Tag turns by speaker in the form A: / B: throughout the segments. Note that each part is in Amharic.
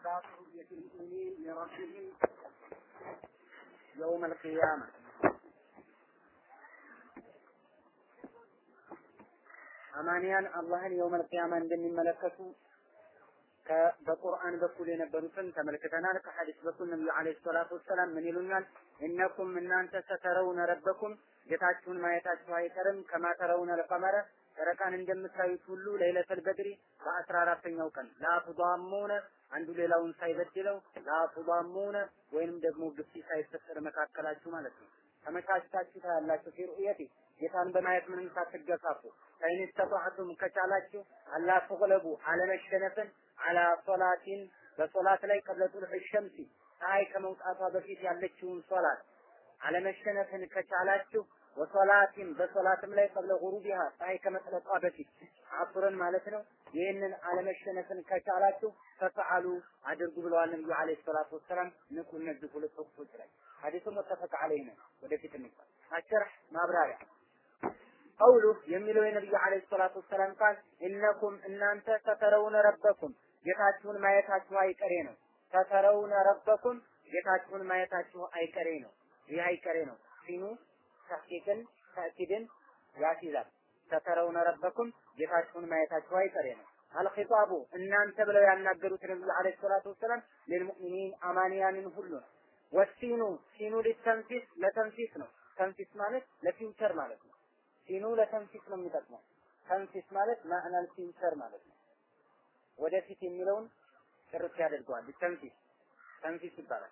A: إثبات رؤية المؤمنين لربهم يوم القيامة አማንያን አላህን የውመል ቂያማ እንደሚመለከቱ በቁርአን በኩል የነበሩትን ተመልክተናል። ከሐዲስ በኩል ነብዩ አለይሂ ሰላቱ ወሰላም ምን ይሉናል? እነኩም እናንተ ሰተረውነ ረበኩም ጌታችሁን ማየታችሁ አይቀርም። ከማተረውነ ለቀመረ ጨረቃን እንደምታዩት ሁሉ ለይለተል በድሪ በአስራ አራተኛው ቀን ላቱዳሙነ አንዱ ሌላውን ሳይበድለው ላቱዳሙነ ወይንም ደግሞ ግፊ ሳይፈጠር መካከላችሁ ማለት ነው። ተመቻችታችሁ ታያላችሁ። ፊ ሩእየቲ ጌታን በማየት ምንም ሳትገፋፉ ፈኢን ስተጣዕቱም ከቻላችሁ አላ ተግለቡ አለመሸነፍን አላ ሶላቲን በሶላት ላይ ቀብለ ጡልዕ ሸምሲ ፀሐይ ከመውጣቷ በፊት ያለችውን ሶላት አለመሸነፍን ከቻላችሁ ወሶላቲን በሶላትም ላይ ቀብለ ጉሩቢሃ ፀሐይ ከመጥለቋ በፊት አሱርን ማለት ነው። ይህንን አለመሸነፍን ከቻላችሁ ፈፈዓሉ አድርጉ ብለዋል ነብዩ አለይሂ ሰላቱ ወሰላም። ንቁ እነዚህ ሁለት ወቅቶች ላይ ሐዲሱ ሙተፈቅ ዐለይህ ነው። ወደፊት እንኳ አሸርህ ማብራሪያ ቀውሉ የሚለው የነብዩ አለይሂ ሰላቱ ወሰላም ቃል እነኩም እናንተ ተተረውነ ረበኩም ጌታችሁን ማየታችሁ አይቀሬ ነው። ተተረውነ ረበኩም ጌታችሁን ማየታችሁ አይቀሬ ነው። ይህ አይቀሬ ነው። ሲኑ ተሕቂቅን ተእኪድን ያስይዛል። ተተረውነ ረበኩም ጌታችሁን ማየታችሁ አይቀሬ ነው። አልኺጣቡ እናንተ ብለው ያናገሩት ነብዩ አለይሂ ሰላቱ ወሰላም ለልሙእሚኒን አማንያንን ሁሉ ነው። ወሲኑ ሲኑ ሊተንፊስ ለተንፊስ ነው። ተንፊስ ማለት ለፊውቸር ማለት ነው። ሲኑ ለተንፊስ ነው የሚጠቅመው። ተንፊስ ማለት ማዕናል ፊውቸር ማለት ነው። ወደፊት የሚለውን ጭርት ያደርገዋል። ተንፊስ ተንፊስ ይባላል።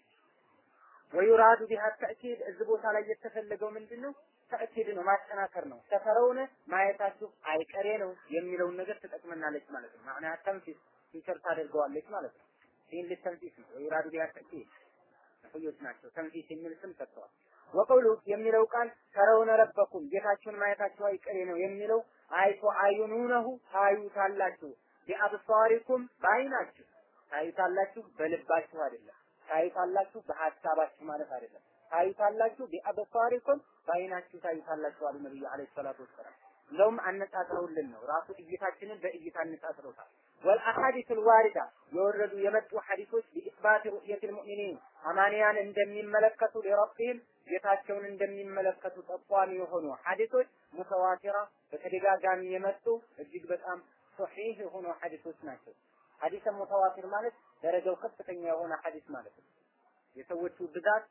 A: ወዩራዱ ቢሃ ተእኪድ እዚህ ቦታ ላይ የተፈለገው ምንድን ነው? ተእኪድ ነው፣ ማጠናከር ነው። ሰፈረውን ማየታችሁ አይቀሬ ነው የሚለውን ነገር ትጠቅመናለች ማለት ነው። ማዕና ተንፊስ ፊውቸር ታደርገዋለች ማለት ነው። ይህን ልተንፊስ ነው። ወዩራዱ ቢሃ ተእኪድ ነህዮች ናቸው። ተንፊስ የሚል ስም ሰጥተዋል። ወቀውሉ የሚለው ቃል ተረውነ ረበኩም ጌታችሁን ማየታችሁ አይቀሬ ነው የሚለው አይቶ አዩኑነሁ ታዩታላችሁ፣ ቢአብሳሪኩም በአይናችሁ ታዩታላችሁ፣ በልባችሁ አይደለም። ታዩታላችሁ በሀሳባችሁ ማለት አይደለም። ታዩታላችሁ ቢአብሳሪኩም በአይናችሁ ታዩታላችሁ አሉ ነብዩ አለይሂ ሰላቱ ወሰላም። እንደውም አነጻጽረውልን ነው ራሱ እይታችንን በእይታ አነጻጽረውታል። ወልአሐዲስ ልዋሪዳ የወረዱ የመጡ ሐዲሶች ቢኢስባት ሩእየት ልሙእሚኒን አማንያን እንደሚመለከቱ ሊረብህም ጌታቸውን እንደሚመለከቱ ጠቋሚ የሆኑ ሐዲሶች ሙተዋቲራ በተደጋጋሚ የመጡ እጅግ በጣም ሶሒህ የሆኑ ሐዲሶች ናቸው። ሐዲሰ ሙተዋቲር ማለት ደረጃው ከፍተኛ የሆነ ሐዲስ ማለት ነው። የሰዎቹ ብዛት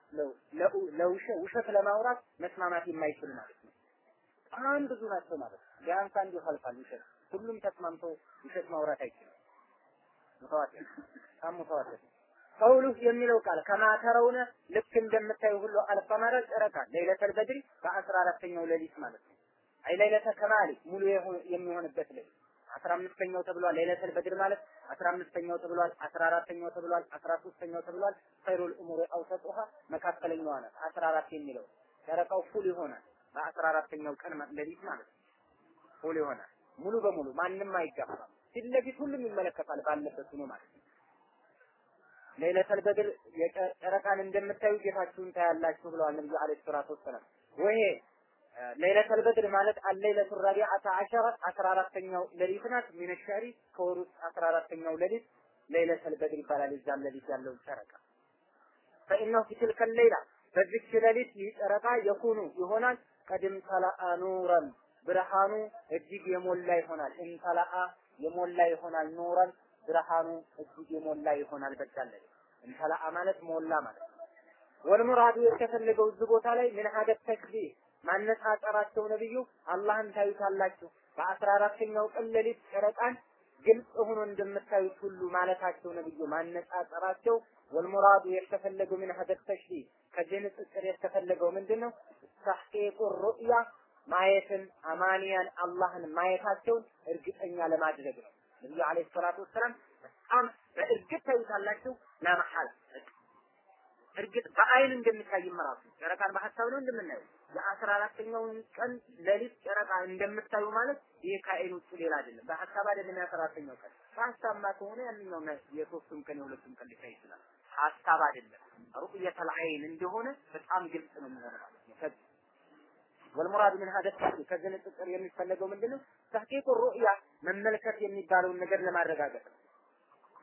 A: ለውሸት ለማውራት መስማማት የማይችል ማለት ነው። በጣም ብዙ ናቸው ማለት ነው። ቢያንስ አንዱ ይኸልፋል ውሸት ሁሉም ተስማምቶ ውሸት ማውራት አይችልም። ሙተዋቲር በጣም ሙተዋቲር ቀውሉ የሚለው ቃል ከማተረውነ ልክ እንደምታዩ ሁሉ አልቀመረ ጨረቃ ለይለተል በድሪ በአስራ አራተኛው ሌሊት ማለት ነው። አይ ለይለተ ከማሊ ሙሉ የሚሆንበት ሌሊት አስራ አምስተኛው ተብሏል። ለይለተል በድር ማለት አስራ አምስተኛው ተብሏል። አስራ አራተኛው ተብሏል። አስራ ሶስተኛው ተብሏል። ኸይሩል ኡሙሪ አውሰጡሃ መካከለኛዋ ናት። አስራ አራት የሚለው ጨረቃው ፉል ይሆናል በአስራ አራተኛው ቀን ሌሊት ማለት ነው። ፉል ይሆናል ሙሉ በሙሉ ማንም አይጋፋም። ፊት ለፊት ሁሉም ይመለከታል ባለበት ሆኖ ማለት ነው። ለይለተል በድር ጨረቃን እንደምታዩ ጌታችሁን ታያላችሁ ብለዋል ነብዩ አለይሂ ሰላቱ ወሰላም። ወይ ለይለተል በድር ማለት አለይለቱ ረቢዓተ አሸረ አስራ አራተኛው ሌሊት ናት። ሚነ ሸሪ ከወር ውስጥ አስራ አራተኛው ሌሊት ለይለተል በድር ይባላል። እዛም ሌሊት ያለው ጨረቃ ፈኢነሁ ፊ ትልከ ሌይላ በዚች ሌሊት ይህ ጨረቃ የኩኑ ይሆናል ቀድም ተላአ ኑረን ብርሃኑ እጅግ የሞላ ይሆናል። እንተላአ የሞላ ይሆናል ኑረን ብርሃኑ እጅግ የሞላ ይሆናል። በዛለ እንተላአ ማለት ሞላ ማለት ነው። ወልሙራዱ የተፈለገው እዚህ ቦታ ላይ ምን ሀደት ተክቢር ማነጻጸራቸው ነብዩ አላህን ታዩታላችሁ በአስራ አራተኛው ቀን ሌሊት ጨረቃን ግልጽ ሆኖ እንደምታዩት ሁሉ ማለታቸው ነብዩ ማነጻጸራቸው ወልሙራዱ የተፈለገው ምን ሀደት ተሽቢህ ከዚህ ንጽጽር የተፈለገው ምንድን ነው? ተሕቂቁ ሩእያ ማየትን አማንያን አላህን ማየታቸውን እርግጠኛ ለማድረግ ነው። ነብዩ አለይሂ ሰላቱ ወሰላም በጣም በእርግጥ ታዩታላችሁ ለመሐል እርግጥ በአይን እንደሚታይም ራሱ ጨረቃን በሀሳብ ነው እንደምናየው የአስራ አራተኛውን ቀን ሌሊት ጨረቃ እንደምታዩ ማለት ይሄ ከአይን ውጭ ሌላ አይደለም። በሀሳብ አይደለም የአስራ አራተኛው ቀን በሀሳብማ ከሆነ ያንኛው የሶስቱም ቀን የሁለቱም ቀን ሊታይ ይችላል። ሀሳብ አይደለም ሩእየተል አይን እንደሆነ በጣም ግልጽ ነው የሚሆነው ማለት ነው። ወልሙራድ ምን ሀደ ከዚህ ንጽጽር የሚፈለገው ምንድነው? ተሕቂቁ ሩእያ መመልከት የሚባለውን ነገር ለማረጋገጥ ነው።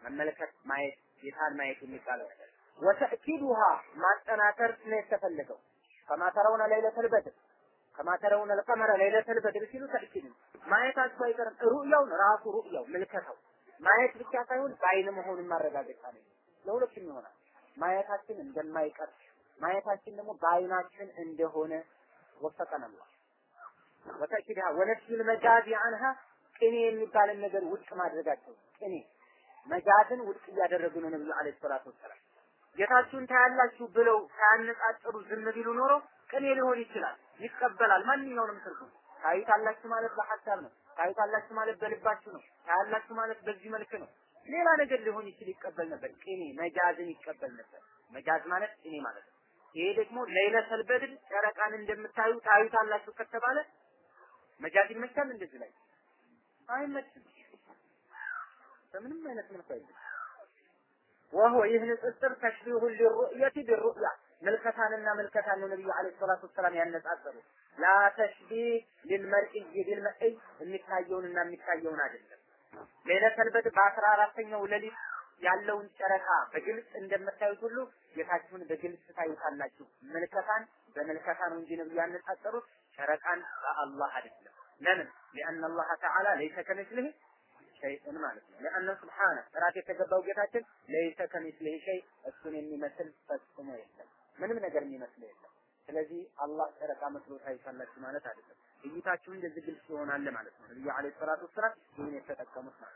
A: መመልከት ማየት ጌታን ማየት የሚባለው ነገር ወተእኪዱሃ ማጠናከር ነው የተፈለገው ከማ ተረውነ ለይለተል በድር ከማ ተረውነ ለቀመረ ለይለተል በድር ሲሉ ተእኪድ ማየታቸው አይቀርም ሩእያውን ራሱ ሩእያው ምልከታው ማየት ብቻ ሳይሆን በአይን መሆኑን ማረጋገጫ ነው ለሁለቱም ይሆናል ማየታችን እንደማይቀር ማየታችን ደግሞ በአይናችን እንደሆነ ወፈቀን አላህ ወተእኪድሃ ወነፍዩል መጃዚ አንሃ ቅኔ የሚባልን ነገር ውድቅ ማድረጋቸው ቅኔ መጃዝን ውድቅ እያደረጉ ነው ነብዩ አለይሂ ሰላቱ ወሰላም ጌታችሁን ታያላችሁ ብለው ሳያነጻጽሩ ዝም ቢሉ ኖሮ ቅኔ ሊሆን ይችላል ይቀበላል ማንኛውንም ትርጉም ታዩታላችሁ ማለት በሐሳብ ነው ታዩታላችሁ ማለት በልባችሁ ነው ታያላችሁ ማለት በዚህ መልክ ነው ሌላ ነገር ሊሆን ይችል ይቀበል ነበር ቅኔ መጃዝን ይቀበል ነበር መጃዝ ማለት ቅኔ ማለት ነው ይሄ ደግሞ ለይለተል በድር ጨረቃን እንደምታዩ ታዩታላችሁ ከተባለ መጃዝ ይመቻል እንደዚህ ላይ አይመችም በምንም አይነት መልኩ አይደለም ወሆ ይህ ንጽጽር ተሽቢሁ ሊሩእየቲ ቢሩእያ ምልከታንና ምልከታን ነው ነብዩ አለይሂ ሰላቱ ወሰላም ያነጻጸሩ ላ ተሽቢህ ሊልመር'i ቢልመር'i የሚታየውንና የሚታየውን አይደለም ሌለተል በድር በአስራ አራተኛው ሌሊት ያለውን ጨረቃ በግልጽ እንደምታዩት ሁሉ ጌታችሁን በግልጽ ታዩታላችሁ ምልከታን በምልከታ ነው እንጂ ነብዩ ያነጻጸሩት ጨረቃን በአላህ አይደለም ለምን لأن الله تعالى ليس كمثله شيء ማለት ነው لأن سبحانه ጥራት የተገባው ጌታችን ليس كمثله شيء እሱን የሚመስል ፈጽሞ የለም ምንም ነገር የሚመስል የለም ስለዚህ አላህ ጨረቃ መስሎ ታይታላችሁ ማለት አይደለም እይታችሁ እንደዚህ ግልጽ ይሆናል ማለት ነው ነብዩ አለይሂ ሰላቱ ወሰላም ይህን የተጠቀሙት ማለት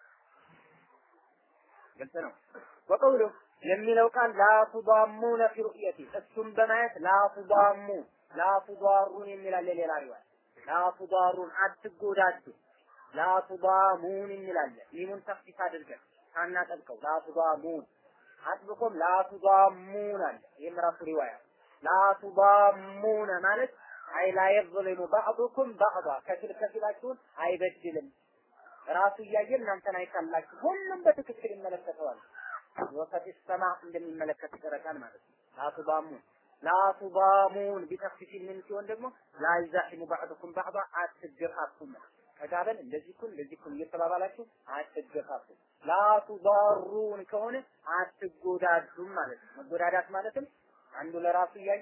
A: ግልጽ ነው ወቀውሉ የሚለው ቃል ላ ቱዳሙነ ፊ ሩእየቲ እሱም በማየት ላ ቱዳሙ ላ ቱዳሩን የሚላለ ሌላ ሪዋያ ላ ቱዳሩን አትጎዳዱ ላ ቱዳሙን የሚላለ ሚሙን ተፍሲስ አድርገን ሳናጠብቀው ላ ቱዳሙን አጥብቆም ላ ቱዳሙን አለ ይህም ራሱ ሪዋያ ላ ቱዳሙነ ማለት አይ ላ የظልሙ ባዕዱኩም ባዕዳ ከፊል ከፊላችሁን አይበድልም ራሱ እያየ እናንተን አይታላችሁ ሁሉም በትክክል ይመለከተዋል ወፈት ሰማ እንደሚመለከት ጨረቃን ማለት ነው ላቱባሙን ላቱባሙን ቢተፍሲል ምን ሲሆን ደግሞ ላይዛሂሙ ባዕዱኩም ባዕዳ አትገፋፉም ተጋበን እንደዚህ ኩን እንደዚህ ኩን እየተባባላችሁ አትገፋፉ ላቱዳሩን ከሆነ አትጎዳዱም ማለት ነው መጎዳዳት ማለትም አንዱ ለራሱ እያየ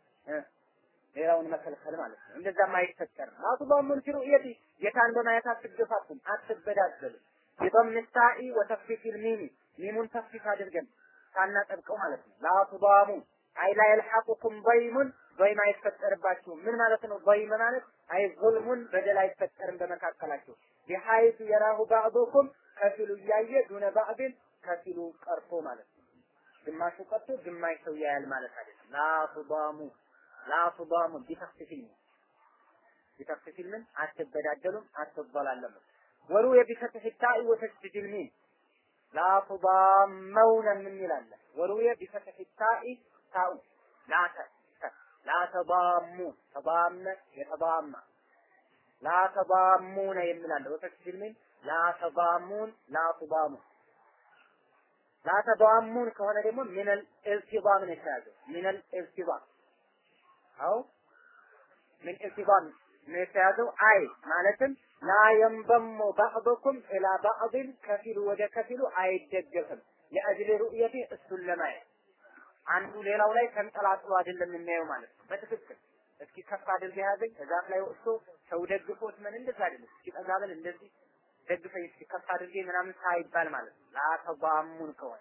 A: ሌላውን መከልከል ማለት ነው። እንደዛም አይፈጠርም። ላቱዳሙን ፊ ሩእየቲ ጌታን በማየት አትገፋፉም፣ አትበዳደሉም። ቢضم التاء وتخفيف الميم ሚሙን ተፍሲፍ አድርገን ሳናጠብቀው ማለት ነው። ላቱዳሙ አይ ላ የልሐቁኩም ضይሙን ضይም አይፈጠርባችሁም። ምን ማለት ነው? ضይም ማለት አይ ظልሙን በደል አይፈጠርም በመካከላችሁ ቢሐይቱ የራሁ ባዕዱኩም ከፊሉ እያየ ዱነ ባዕድን ከፊሉ ቀርቶ ማለት ነው። ግማሹ ቀርቶ ግማሽ ሰው ያያል ማለት አይደለም። ላቱዳሙ ላቱዳሙ ቢተፍሲል ቢተፍሲል ምን አትበዳደሉም፣ አትበላለሙም። ወሩየ ቢፈትሕ ታኢ ወተሽዲድ ልሚም ላ ቱዳመውነ ምን ይላል? ወሩየ ቢፈትሕ ታኢ ታኡ ላተ ላ ተዳሙ ተዳመ የተዳማ ላ ተዳሙነ የሚላለ ወተሽዲድ ልሚም ላ ተዳሙን ላ ቱዳሙ ላ ተዳሙን ከሆነ ደግሞ ሚነል ኢልቲዳም ነው የተያዘው ሚነል ኢልቲዳም አው ምን ኢልቲዳም ነው የተያዘው አይ ማለትም ላ የንበሙ ባዕዱኩም ኢላ ባዕድን ከፊሉ ወደ ከፊሉ አይደገፍም ለአጅል ሩእየቲ እሱን ለማየት አንዱ ሌላው ላይ ተንጠላጥሎ አይደለም የሚያየው ማለት ነው በትክክል እስኪ ከፍ አድርገህ ያዘኝ ከዛፍ ላይ ወጥቶ ሰው ደግፎት ምን እንደዛ አይደለም እስኪ ጠጋ በል እንደዚህ ደግፈኝ እስኪ ከፍ አድርጌ ምናምን ሳይባል ማለት ነው ላተባሙን ከሆነ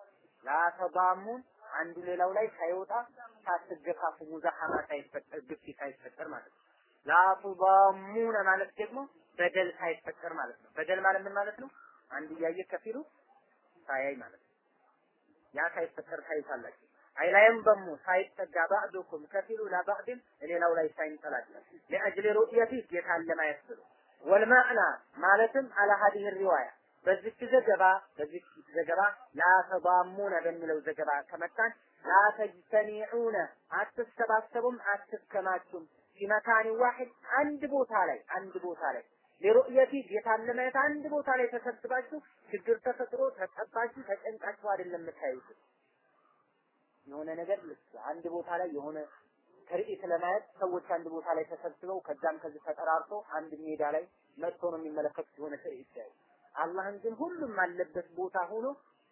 A: ላተባሙን አንዱ ሌላው ላይ ሳይወጣ ሳትገፋፉ ሙዛሐማ ሳይፈጠር ግፊ ሳይፈጠር ማለት ነው ላቱዳሙነ ማለት ደግሞ በደል ሳይፈጠር ማለት ነው። በደል ማለት ምን ማለት ነው? አንዱ እያየ ከፊሉ ሳያይ ማለት ነው። ያ ሳይፈጠር ታይታላችሁ። አይላይም በሙ ሳይጠጋ ባዕዱኩም ከፊሉ ለባዕድን ሌላው ላይ ሳይንጠላጠል ለአጅል ሩእየቲ ጌታን ለማየት ብሎ ወልማዕና ማለትም አለ ሀዲህ ሪዋያ በዚች ዘገባ በዚች ዘገባ ላተዳሙነ በሚለው ዘገባ ከመጣን ላተጅተሚዑነ አትሰባሰቡም፣ አትከማቹም ፊመካኒ ዋሂድ አንድ ቦታ ላይ አንድ ቦታ ላይ ለሩእየቲ ጌታን ለማየት አንድ ቦታ ላይ ተሰብስባችሁ ችግር ተፈጥሮ ተጠባችሁ ተጨንቃችሁ አይደለም የምታዩት። የሆነ ነገር አንድ ቦታ ላይ የሆነ ትርኢት ለማየት ሰዎች አንድ ቦታ ላይ ተሰብስበው ከዛም ከዚህ ተጠራርቶ አንድ ሜዳ ላይ መጥቶ ነው የሚመለከቱት የሆነ ትርኢት ሲያዩ። አላህን ግን ሁሉም አለበት ቦታ ሆኖ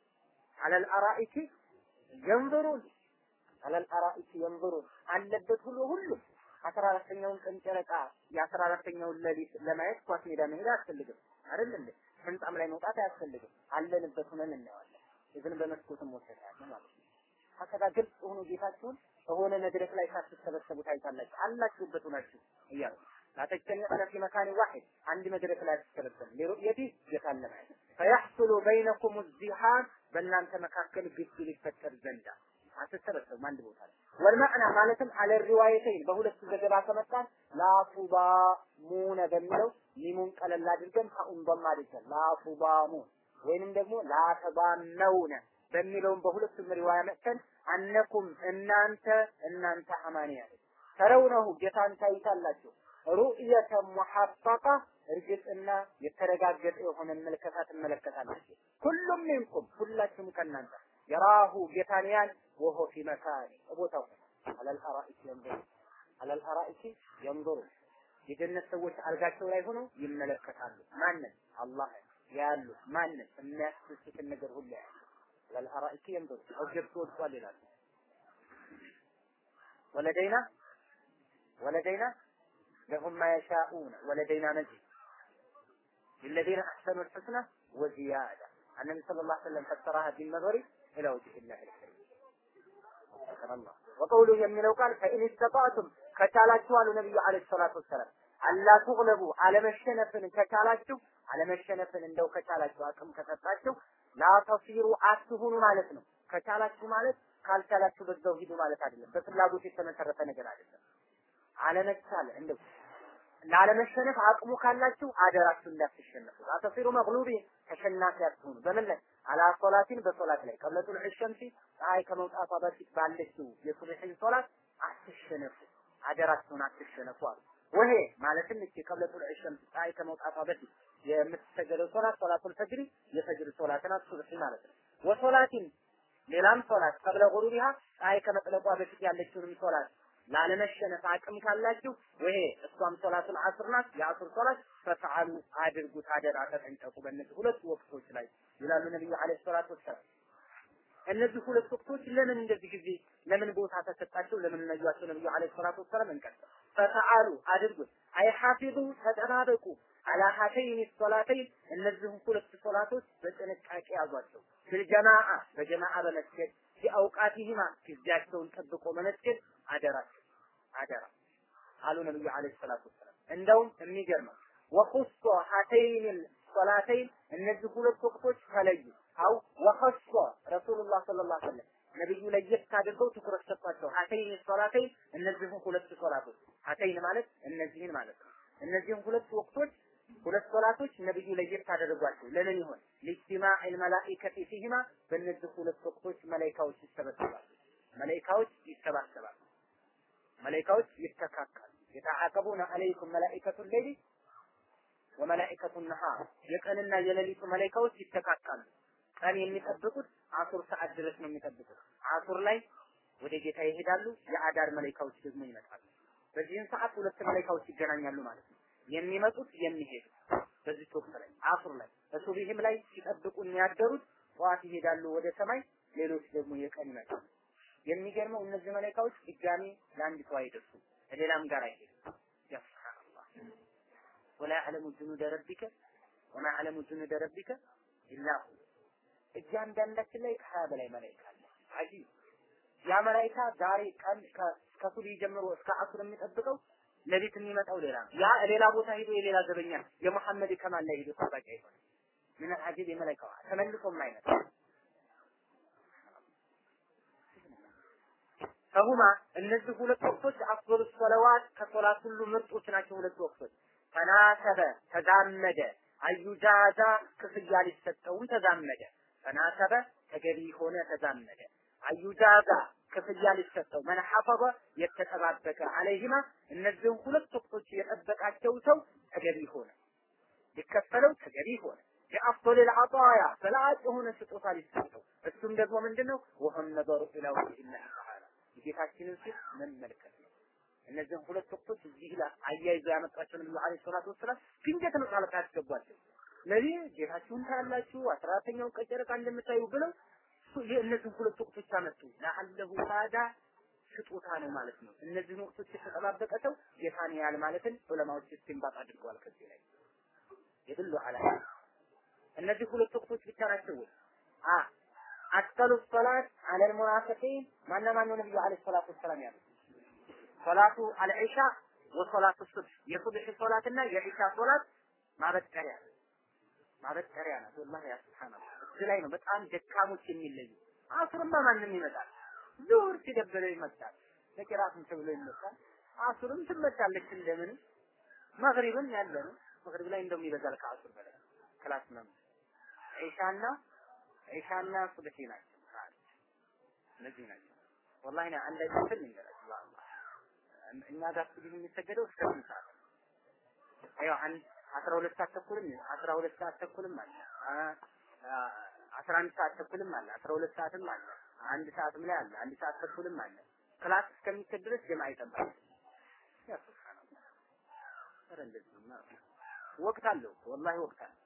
A: አለል አራኢኪ የንظሩን አለል አራኢኪ የንظሩን አለበት ሁሉ ሁሉ አስራ አራተኛውን ቀን ጨረቃ የአስራ አራተኛውን ሌሊት ለማየት ኳስ ሜዳ መሄድ አያስፈልግም አይደል እንዴ? ህንጻም ላይ መውጣት አያስፈልግም። አለንበት ሆነን እናየዋለን። ኢቭን በመስኮትም ወሰዳለ ማለት ነው። ሀከዛ ግልጽ ሆኖ ጌታችሁን በሆነ መድረክ ላይ ሳትሰበሰቡ ታይታላችሁ አላችሁበት ሆናችሁ እያሉ ላተጀሚዑነ ፊ መካን ዋሂድ አንድ መድረክ ላይ አትሰበሰቡ ሊሩእየቲ ጌታን ለማየት ፈያሕሱሉ በይነኩም ዚሃን በእናንተ መካከል ግድ ሊፈጠር ዘንዳ አትሰበሰቡም አንድ ቦታ ላይ ወልመዕና ማለትም አለ ሪዋየተይን በሁለቱ ዘገባ ከመጣን ላቱባሙነ በሚለው ሚሙን ቀለል አድርገን ታኡን በማ አድርገን ላቱባሙን ወይንም ደግሞ ላተባመውነ በሚለውም በሁለቱም ሪዋያ መጥተን አነኩም እናንተ እናንተ አማንያ ተረውነሁ ጌታን ታይታላችሁ ሩእየተ ሙሐቀቃ እርግጥና የተረጋገጠ የሆነ መልከታ ትመለከታላችሁ። ሁሉም ሚንኩም ሁላችሁም ከእናንተ የራሁ ጌታን ያን ወሆ ፊ መካኒ ቦታው አለል አራኢክ የንظሩ አለል አራኢክ የንظሩ የጀነት ሰዎች አልጋቸው ላይ ሆነው ይመለከታሉ። ማንን? አላህ ያሉ ማንን? የሚያስደስትን ነገር ሁሉ ያሉ አለል አራኢክ የንظሩ ኦብጀክቱ ወድቋል ይላሉ። ወለደይና ወለደይና ለሁም ማ የሻኡነ ወለደይና መዚድ للذين أحسنوا الحسنى وزيادة النبي صلى الله عليه وسلم فسرها بالنظر إلى وجه الله الكريم سبحان الله وقوله የሚለው ቃል فإن استطعتم ከቻላችሁ አሉ ነብዩ አለይሂ ሰላቱ ወሰላም አላ ትغለቡ አለመሸነፍን ከቻላችሁ አለመሸነፍን እንደው ከቻላችሁ አቅም ከሰጣችሁ ላተሲሩ አትሁኑ ማለት ነው። ከቻላችሁ ማለት ካልቻላችሁ በዛው ሂዱ ማለት አይደለም። በፍላጎት የተመሰረተ ነገር አይደለም። አለመቻል እንደው ላለመሸነፍ አቅሙ ካላችሁ አደራችሁ እንዳትሸነፉ። አተሲሩ መግሉቢ ተሸናፊ አትሁኑ። በምን ላይ አላ ሶላቲን በሶላት ላይ ቀብለ ጡልዕ ሸምሲ ፀሐይ ከመውጣቷ በፊት ባለችው የሱብሒን ሶላት አትሸነፉ፣ አደራችሁን አትሸነፉ አሉ። ወሄ ማለትም እቺ ቀብለ ጡልዕ ሸምሲ ፀሐይ ከመውጣቷ በፊት የምትሰገደው ሶላት ሶላቱል ፈጅሪ የፈጅር ሶላትን ሱብሒ ማለት ነው። ወሶላቲን ሌላም ሶላት ቀብለ ጉሩቢሃ ፀሐይ ከመጥለቋ በፊት ያለችውንም ሶላት ላለመሸነፍ አቅም ካላችሁ ወይ እሷም ሶላቱል አስር ናት፣ የአስር ሶላት ፈተዓሉ አድርጉት፣ አደራ ተጠንቀቁ በእነዚህ ሁለት ወቅቶች ላይ ይላሉ ነብዩ አለይሂ ሰላቱ ወሰላም። እነዚህ ሁለት ወቅቶች ለምን እንደዚህ ጊዜ ለምን ቦታ ተሰጣቸው? ለምን ነዩአቸው? ነብዩ አለይሂ ሰላቱ ወሰላም እንቀጥል። ፈተዓሉ አድርጉት፣ አይ ሐፊዙ ተጠባበቁ፣ አላ ሀተይን ሶላተይን እነዚህን ሁለት ሶላቶች በጥንቃቄ ያዟቸው። ፊልጀማዓ በጀማዓ በመስገድ ፊአውቃቲሂማ ጊዜያቸውን ጠብቆ በመስገድ አደራቸው አደራ አሉ ነብዩ አለይሂ ሰላቱ ወሰላም። እንደውም የሚገርመው ወኹሶ ሀተይን ሶላተይን እነዚህ ሁለት ወቅቶች ተለዩ። አው ወኸሶ ረሱሉላህ ሰለላሁ ዐለይሂ ወሰለም ነብዩ ለየት አድርገው ትኩረት ሰጧቸው። ሀተይን ሶላተይን እነዚህን ሁለት ሶላቶች ሀተይን ማለት እነዚህን ማለት ነው። እነዚህን ሁለት ወቅቶች ሁለት ሶላቶች ነብዩ ለየት አደረጓቸው። ለምን ይሆን? ሊጅቲማዕ መላኢከቲ ፊሂማ በእነዚህ ሁለት ወቅቶች መላኢካዎች ይሰበሰባሉ። መላኢካዎች ይሰባሰባሉ። መላኢካዎች ይተካካሉ። የተዓቀቡነ አለይኩም መላኢከቱ ሌሊ ወመላኢከቱ ነሃር የቀንና የሌሊቱ መላኢካዎች ይተካካሉ። ቀን የሚጠብቁት አሱር ሰዓት ድረስ ነው የሚጠብቁት። አሱር ላይ ወደ ጌታ ይሄዳሉ። የአዳር መላኢካዎች ደግሞ ይመጣሉ። በዚህን ሰዓት ሁለት መላኢካዎች ይገናኛሉ ማለት ነው። የሚመጡት የሚሄዱት በዚህ ወቅት ላይ አሱር ላይ በሱብሂም ላይ ሲጠብቁ የሚያደሩት ጠዋት ይሄዳሉ ወደ ሰማይ፣ ሌሎች ደግሞ የቀን ይመጣሉ። የሚገርመው እነዚህ መላኢካዎች ድጋሚ ለአንዲቱ አይደርሱም፣ ከሌላም ጋር አይሄዱም። ያ ሱብሃንአላህ ወላ ያዕለሙ ጁኑደ ረቢከ ወማ ያዕለሙ ጁኑደ ረቢከ ኢላ ሁ እያንዳንዳችን ላይ ከሀያ በላይ መላኢካ አለ። አጂብ ያ መላኢካ ዛሬ ቀን ከሱብሂ ጀምሮ እስከ አሱር የሚጠብቀው ሌሊት የሚመጣው ሌላ ነው። ያ ሌላ ቦታ ሄዶ የሌላ ዘበኛ የሙሐመድ ከማል ላይ ሄዶ ጠባቂ አይሆን ምን አጂብ የመላኢካው ተመልሶም አይመጣ ከሁማ እነዚህ ሁለት ወቅቶች አፍዶሉ ሰለዋት ከሶላት ሁሉ ምርጦች ናቸው። ሁለት ወቅቶች ተናሰበ ተዛመደ፣ አዩጃዛ ክፍያ ሊሰጠውም ተዛመደ። ተናሰበ ተገቢ ሆነ ተዛመደ፣ አዩጃዛ ክፍያ ሊሰጠው መን ሐፈظ የተጠባበቀ አለይሂማ እነዚህን ሁለት ወቅቶች የጠበቃቸው ሰው ተገቢ ሆነ፣ ሊከፈለው ተገቢ ሆነ። የአፍዶል ልዓጣያ በላጭ የሆነ ስጦታ ሊሰጠው እሱም ደግሞ ምንድነው? ወህም ነገሩ ኢላ ወጅሂላህ ተዓላ የጌታችንን ፊት መመልከት ነው። እነዚህን ሁለት ወቅቶች እዚህ ላይ አያይዘው ያመጣቸው ነብዩ አለይሂ ሰላቱ ወሰላም ድንገት ነው ጣልቃ ያስገቧቸው። ለዚህ ጌታችሁን ታያላችሁ፣ አስራ አራተኛውን ቀን ጨረቃ እንደምታዩ ብለው እነዚህ ሁለት ወቅቶች አመጡ። ለአለሁ ታዳ ስጦታ ነው ማለት ነው። እነዚህን ወቅቶች የተጠባበቀ ሰው ጌታን ያህል ማለትን ዑለማዎች እስቲንባጥ አድርገዋል። ከዚህ ላይ የድሉ አላ እነዚህ ሁለት ወቅቶች ብቻ ናቸው ወይ? አ አስቀሉ ሶላት አለል ሙናፊቂን ማና ማን ነብዩ አለይሂ ሰላቱ ወሰላም ያሉት ሶላቱ አልዒሻ ወሶላቱ ሱብህ የሱብህ ሶላትና የዒሻ ሶላት ማበጠሪያ ማበጠሪያ ናት። ወላሂ ያ ሱብሃንአላህ እዚህ ላይ ነው በጣም ደካሞች የሚለዩ። አሱርማ ማንም ይመጣል። ዙሁር ሲደበለው ይመጣል። ለቂራትም ተብሎ ይመጣል። አሱርም ትመጣለች እንደምን መግሪብም ያለ ነው። መግሪብ ላይ እንደውም ይበዛል ከአሱር በላይ ክላስ ነው። ዒሻና ዒሻና ሱብሒ ናቸው። እነዚህ ናቸው። ወላሂ ና አንድ አይነት ልንገራችሁ በአላህ እኛ ጋር ሱብሒ የሚሰገደው እስከ ስንት ሰዓት ነው? ያው አንድ አስራ ሁለት ሰዓት ተኩልም አስራ ሁለት ሰዓት ተኩልም አለ አስራ አንድ ሰዓት ተኩልም አለ አስራ ሁለት ሰዓትም አለ አንድ ሰዓትም ላይ አለ አንድ ሰዓት ተኩልም አለ ክላስ እስከሚከድ ድረስ ጀማ ይጠባል ያ ሱብሃንአላህ ኧረ እንደዚህ ነው ማለት ነው ወቅት አለው ወላሂ ወቅት አለው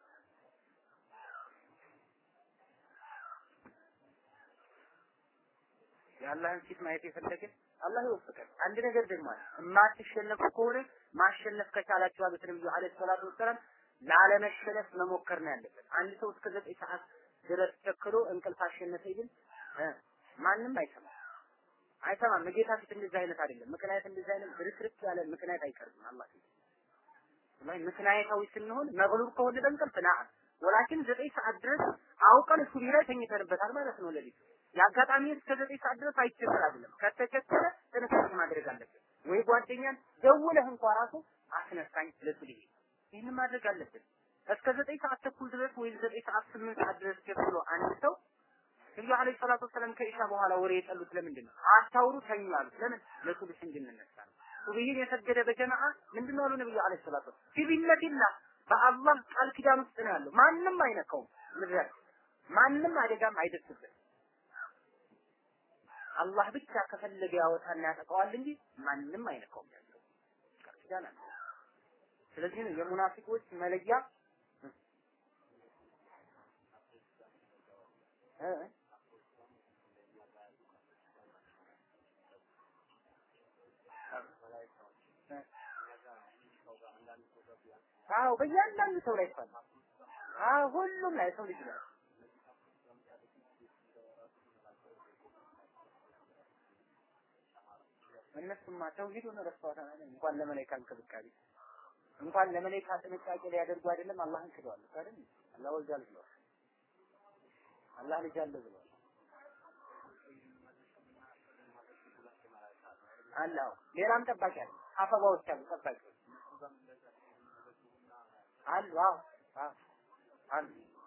A: የአላህን ፊት ማየት የፈለገ አላህ ይወፍቀን። አንድ ነገር ደግሞ አለ። የማትሸነፉ ከሆነ ማሸነፍ ከቻላችሁ አሉት ነብዩ አለይሂ ሰላቱ ወሰላም ላለመሸነፍ መሞከር ነው ያለበት። አንድ ሰው እስከ ዘጠኝ ሰዓት ድረስ ቸክሎ እንቅልፍ አሸነፈ ይብል ማንም አይሰማም አይሰማም። ጌታ ፊት እንደዚህ አይነት አይደለም። ምክንያት እንደዚህ አይነት ብርክርክ ያለ ምክንያት አይቀርም አላህ ፊት ላይ ምክንያታዊ ስንሆን መግሉብ ከሆነ በእንቅልፍ ና ወላኪን ዘጠኝ ሰዓት ድረስ አውቀን ሱቢ ላይ ተኝተንበታል ማለት ነው ለሊት የአጋጣሚ እስከ ዘጠኝ ሰዓት ድረስ አይቸገር አይደለም። ከተቸገረ ጥንቃቄ ማድረግ አለብን። ወይ ጓደኛን ደውለህ እንኳ ራሱ አስነሳኝ ለሱሊ ይህን ማድረግ አለብን። እስከ ዘጠኝ ሰዓት ተኩል ድረስ ወይ ዘጠኝ ሰዓት ስምንት ሰዓት ድረስ ጀምሮ አንድ ሰው ነብዩ አለይሂ ሰላቱ ወሰላም ከኢሻ በኋላ ወሬ የጠሉት ለምንድን ነው? አታውሩ ተኙ አሉት። ለምን? ለሱብህ እንድንነሳ ነው። ሱብሂን የሰገደ በጀማዓ ምንድን ነው አሉ ነብዩ አለይሂ ሰላቱ ወሰላም ፊቢነቲላህ በአላህ ቃል ኪዳን ውስጥ ነው ያለው። ማንም አይነካውም። ምድር ማንም አደጋም አይደርስበትም። አላህ ብቻ ከፈለገ ያወጣና ያጠቃዋል እንጂ ማንም አይነካውም ያለው ቃል ኪዳን አለ። ስለዚህ ነው የሙናፊቆች መለያ እ አዎ በእያንዳንዱ ሰው ላይ ይፈላል። አዎ ሁሉም ላይ ሰው ልጅ ላይ እነሱማ ተውሂዱን ረስተዋታል አይደል? እንኳን ለመላእክት እንክብካቤ እንኳን ለመላእክት ጥንቃቄ ሊያደርጉ አይደለም አላህን ክደዋል አይደል? አላህ ወልዳል ብለዋል። አላህ ልጅ አለ ብለዋል። አላህ ሌላም ጠባቂ አለ። አፈባዎች አሉ ጠባቂዎች አሉ። አዎ አዎ አሉ።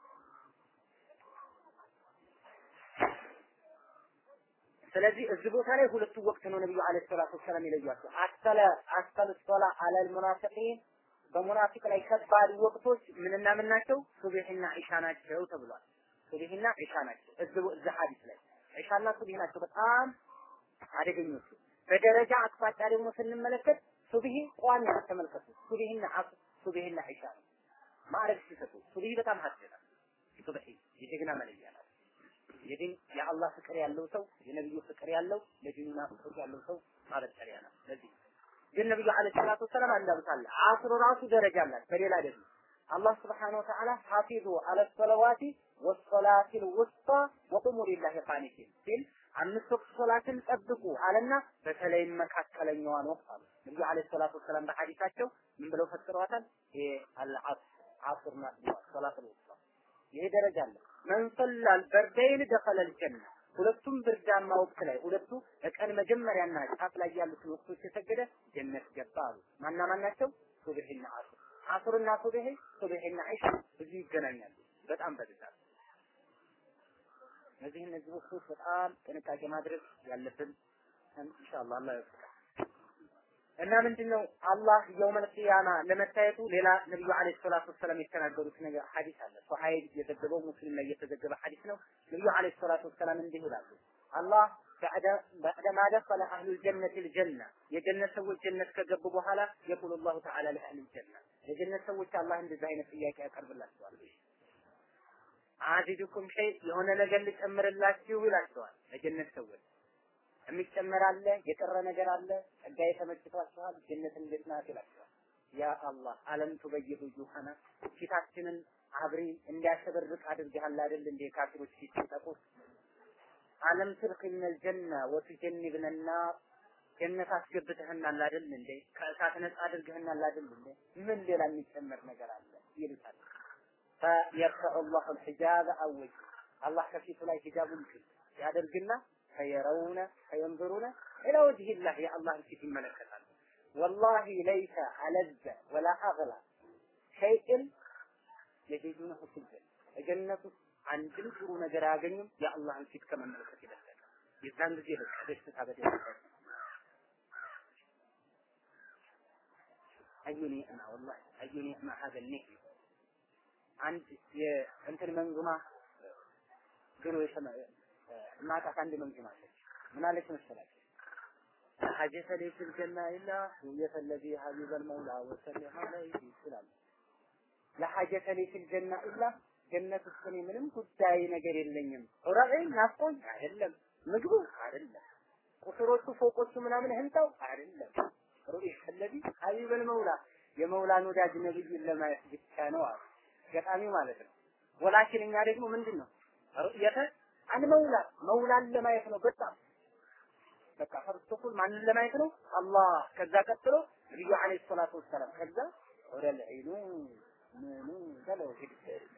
A: ስለዚህ እዚህ ቦታ ላይ ሁለቱ ወቅት ነው ነብዩ አለይሂ ሰላቱ ወሰላም የለዩዋቸው። አስተለ አስተለ ሶላ አለል ሙናፊቂን በሙናፊቅ ላይ ከባድ ወቅቶች ምንና ምን ናቸው? ሱብሂና ኢሻ ናቸው ተብሏል። ሱብሂና ኢሻ ናቸው። እዚህ እዚህ ሐዲስ ላይ ኢሻና ሱብሂ ናቸው በጣም አደገኞቹ። በደረጃ አቅጣጫ ደግሞ ስንመለከት ሱብሂ ቋሚ ነው። ተመልከቱ። ሱብሂና አስ- ሱብሂና ኢሻ ነው ማዕረግ ሲሰጡ ሱብሂ በጣም ሀደና ሱብሂ የጀግና መለያ ናት። የዲን የአላህ ፍቅር ያለው ሰው የነብዩ ፍቅር ያለው ለዲኑና ፍቅር ያለው ሰው ማበጠሪያ ነው። ለዚህ ግን ነብዩ አለይሂ ሰላቱ ወሰላም አንዳሉታል አስሩ ራሱ ደረጃ አላት። በሌላ ደግሞ አላህ ስብሐነሁ ወተዓላ ሐፊዙ አለ ሰለዋቲ ወሰላቲል ውስጣ ወቁሙ ሊላሂ ቃኒቲን ሲል አምስት ወቅት ሶላትን ጠብቁ አለና በተለይም መካከለኛዋን ወቅት አሉ። ነብዩ አለይሂ ሰላቱ ወሰላም በሐዲሳቸው ምን ብለው ፈጥረዋታል? ይሄ አልዓስር ዓስር ናት ብለዋል። ሶላቱል ውስጣ ይሄ ደረጃ አለ። መን ሰላል በርደይን ደኸለል ጀነ ሁለቱም ብርዳማ ወቅት ላይ ሁለቱ ቀን መጀመሪያና ጫፍ ላይ ያሉትን ወቅቶች የሰገደ ጀነት ገባ አሉ። ማና ማን ናቸው? ሱብሂና አስር አስርና ሱብሂ ሱብሂና ዒሻ ብዙ ይገናኛሉ። በጣም በብዛት እነዚህ እነዚህ ወቅቶች በጣም ጥንቃቄ ማድረግ ያለብን ኢንሻአላህ አላህ ይወፍቃል። እና ምንድነው አላህ የውመል ቂያማ ለመታየቱ ሌላ ነብዩ አለይሂ ሰላቱ ወሰላም የተናገሩት ነገር ሐዲስ አለ። ሱሐይል የዘገበው ሙስሊም ላይ የተዘገበ ሐዲስ ነው። ነብዩ አለይሂ ሰላቱ ወሰላም እንዲህ ይላሉ። አላህ بعدما دخل أهل الجنة الجنة የጀነት ሰዎች ጀነት ከገቡ በኋላ يقول الله تعالى لأهل الجنة የጀነት ሰዎች አላህ እንደዚህ አይነት ጥያቄ ያቀርብላቸዋል። አዚዱኩም ሸይ የሆነ ነገር ልጨምርላችሁ ይላቸዋል። ለጀነት ሰዎች የሚጨመር አለ፣ የቀረ ነገር አለ፣ ጸጋዬ ተመችቷችኋል፣ ጀነት እንዴት ናት ይላቸዋል። ያ አላህ አለም ቱበይዱ ጁሃና ፊታችንን አብሪ እንዲያሸበርቅ አድርገሃል አይደል እንዴ ካፊሮች ፊት ሲጠቁት አለም ትድኺልነል ጀና ወቱጀኒብነ ናር ጀነት አስገብተህናል አይደል እንዴ ከእሳት ነጻ አድርገህናል አይደል እንዴ ምን ሌላ የሚጨመር ነገር አለ ይሉታል ፈየርፈዑ ላሁ ልሒጃበ አወጅ አላህ ከፊቱ ላይ ሂጃቡን ያደርግና ፈየረውነ ፈየንظሩነ ኢላ ወጅህ የአላህን ፊት ይመለከታሉ ወላሂ ለይሰ አለዘ ወላ አግላ ሸይእን የጀዱነሁ ፊል ጀነት ጀነት ውስጥ አንድም ጥሩ ነገር አያገኙም የአላህን ፊት ከመመልከት የበለጠ የዛን ጊዜ በቃ ደስታ በደስታ አዩ ኒዕማ ወላሂ አዩ ኒዕማ ሀዘ ኒዕማ አንድ የእንትን መንዙማ ድሮ የሰማ ማጣት አንድ መንዙማ አለች ምን አለች መሰላችሁ ሐጀተ ለይ ፊል ጀና ኢላ ሁየተ ለዚ ሀቢበል መውላ ወሰለም ዐለይሂ ይላል ለሐጀተ ለይ ፊል ጀና ኢላ ጀነት ውስጥ እኔ ምንም ጉዳይ ነገር የለኝም። ዑራኤ ናፍቆኝ አይደለም፣ ምግቡ አይደለም፣ ቁስሮቹ ፎቆቹ ምናምን ህንጻው አይደለም። ሩኢህ አለዚ ሀቢበል መውላ የመውላን ወዳጅ ነብይን ለማየት ብቻ ነው አሉ። ገጣሚው ማለት ነው። ወላኪን እኛ ደግሞ ምንድን ነው ሩእየተ አን መውላ መውላን ለማየት ነው። በጣም በቃ ፈርስት ኦፍ ኦል ማንን ለማየት ነው? አላህ። ከዛ ቀጥሎ ነብዩ አለይሂ ሰላቱ ወሰላም ከዛ ወደ ልዒኑ ምኑ በለው ሂድ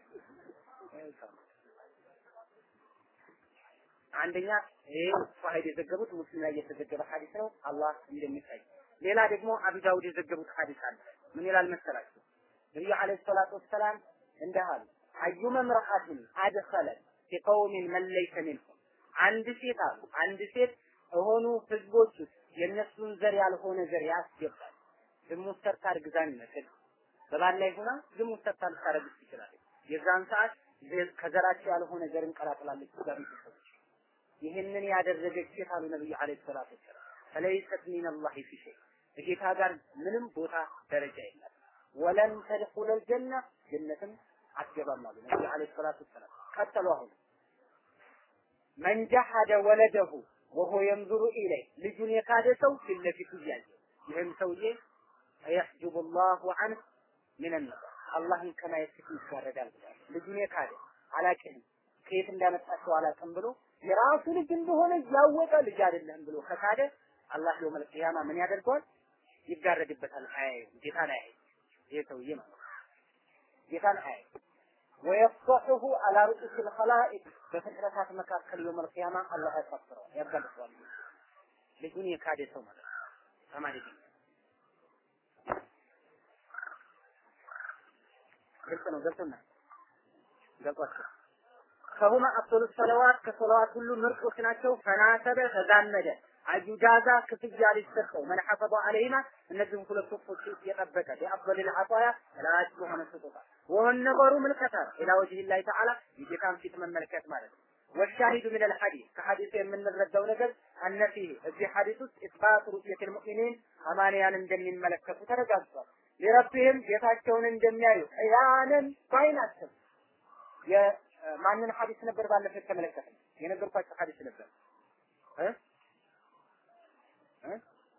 A: አንደኛ ይሄ ሷሂድ የዘገቡት ሙስሊም ላይ የተዘገበ ሐዲስ ነው። አላህ እንደሚታይ ሌላ ደግሞ አቡ ዳውድ የዘገቡት ሐዲስ አለ። ምን ይላል መሰላችሁ? ነብዩ አለይሂ ሰላቱ ወሰላም እንዲህ አሉ፣ አዩመ ምርአትን አድኸለት ፊቀውሚን መን ለይሰ ሚንሁም አንድ ሴት አሉ አንድ ሴት የሆኑ ህዝቦች ውስጥ የእነሱን ዘር ያልሆነ ዘር ያስገባል። ዝሙት ሰርታ እርግዛን ይመስል በባል ላይ ሆና ዝሙት ሰርታ ልታረግዝ ትችላለች። የዛን ሰዓት ከዘራቸው ያልሆነ ዘርን ቀላቅላለች ጋር ቤተሰቦች ይህንን ያደረገች ሴት አሉ ነብዩ አለይሂ ሰላቱ ወሰላም ፈለይሰት ሚነላሂ ፊ ሸይ ከጌታ ጋር ምንም ቦታ ደረጃ የላት ወለን ተድኹለል ጀና ጀነትም አትገባም አሉ ነብዩ አለይሂ ሰላቱ ወሰላም ቀጠሉ አሁን መን ጀሐደ ወለደሁ ወሆ የንዙሩ ኢለይ ልጁን የካደ ሰው ፊት ለፊቱ እያየ ይህም ሰውዬ የሕጅቡ ላሁ ዐንህ ሚነን አላህን ከማየት ፊት ይጋረዳል ብሏል። ልጁን የካደ አላቅህም ከየት እንዳመጣቸው አላቅም ብሎ የራሱ ልጅ እንደሆነ እያወቀ ልጅ አይደለህም ብሎ ከካደ አላህ የውመል ቂያማ ምን ያደርገዋል? ይጋረድበታል። አያየው ጌታን አያየው ይሄ ሰውዬ ማለት ጌታን አያየው ወየፍሰሑሁ አላ ሩኡስ ልኸላኢቅ በፍጥረታት መካከል የውመል ቂያማ አላህ ያሳፍረዋል፣ ያጋልጠዋል። ልጁን የካደ ሰው ማለት ነው። ተማሪ ግልጽ ነው። ገብቶናል። ገብቷቸው ከሁማ አፍሉ ሰለዋት ከሰለዋት ሁሉ ምርጦች ናቸው። ፈናሰበ ተዛመደ አዩጃዛ ክፍያ ሊሰጠው መን ሐፈظ አለይማ እነዚህም ሁለት ወቅቶች የጠበቀ የአፍضل العطايا ላጭ የሆነ ስጦታ ወሆን ነበሩ ምልከታ ኢላ ወጅህ ላይ ተዓላ የጌታን ፊት መመልከት ማለት ነው። والشاهد من الحديث ከሐዲሱ የምንረዳው ነገር አነ ፊህ እዚህ ሐዲስ ውስጥ ኢስባት ሩእየት المؤمنين አማንያን እንደሚመለከቱ ተረጋግጧል። ሊረብህም ጌታቸውን እንደሚያዩ ያንን ባይናቸው የማንን ሐዲስ ነበር ባለፈው የተመለከተ የነገርኳቸው ሐዲስ ነበር እ እ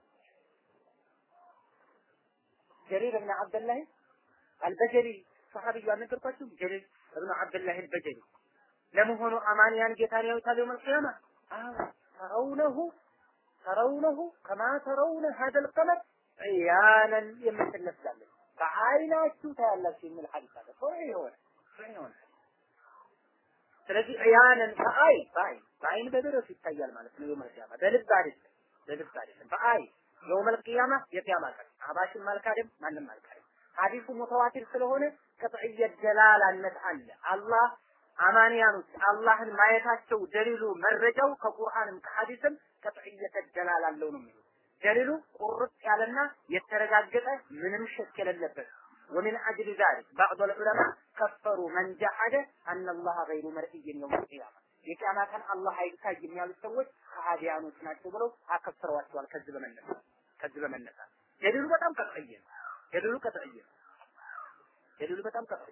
A: ጀሪር ብን አብደላህ አልበጀሪ ሰሐቢዩ አልነገርኳችሁ ጀሪር ብን አብደላህ አልበጀሪ ለመሆኑ አማንያን ጌታን ያዩታል የውመል ቂያማ አዎ ተረውነሁ ተረውነሁ ከማ ተረውነ ሀደል ቀመር ዕያነን የምትል ነፍሳለች በአይናችሁ ታያላችሁ የሚል ሐዲስ አለ። ሶሒህ የሆነ ሶሒህ የሆነ ስለዚህ ዕያነን በአይ በአይ በአይን በደረሱ ይታያል ማለት ነው። የውመል ቂያማ በልብ አይደለም፣ በልብ አይደለም፣ በአይ የውመል ቂያማ የቂያማ ቀን አባሽም አልካደም ማንም አልካደም። ሐዲሱ ሙተዋቲር ስለሆነ ቅጥዕየት ደላላነት አለ። አላህ አማንያኖች አላህን ማየታቸው ደሊሉ መረጃው ከቁርአንም ከሐዲስም ቅጥዕየት ደላላ አለው ነው የሚሉት። ደሊሉ ቁርጥ ያለና የተረጋገጠ ምንም ሸክ የሌለበት ومن أجل ذلك بعض العلماء كفروا من جحد أن الله غير مرئي يوم القيامة የቂያማ ቀን አላህ አይታይም ያሉት ሰዎች ከሃዲያኖች ናቸው ብለው አከፍረዋቸዋል። ከዚህ በመነሳት ከዚህ በመነሳት ደሊሉ በጣም ቀጥዕይ ነው። ደሊሉ ቀጥዕይ ነው። ደሊሉ በጣም ቀጥዕይ ነው።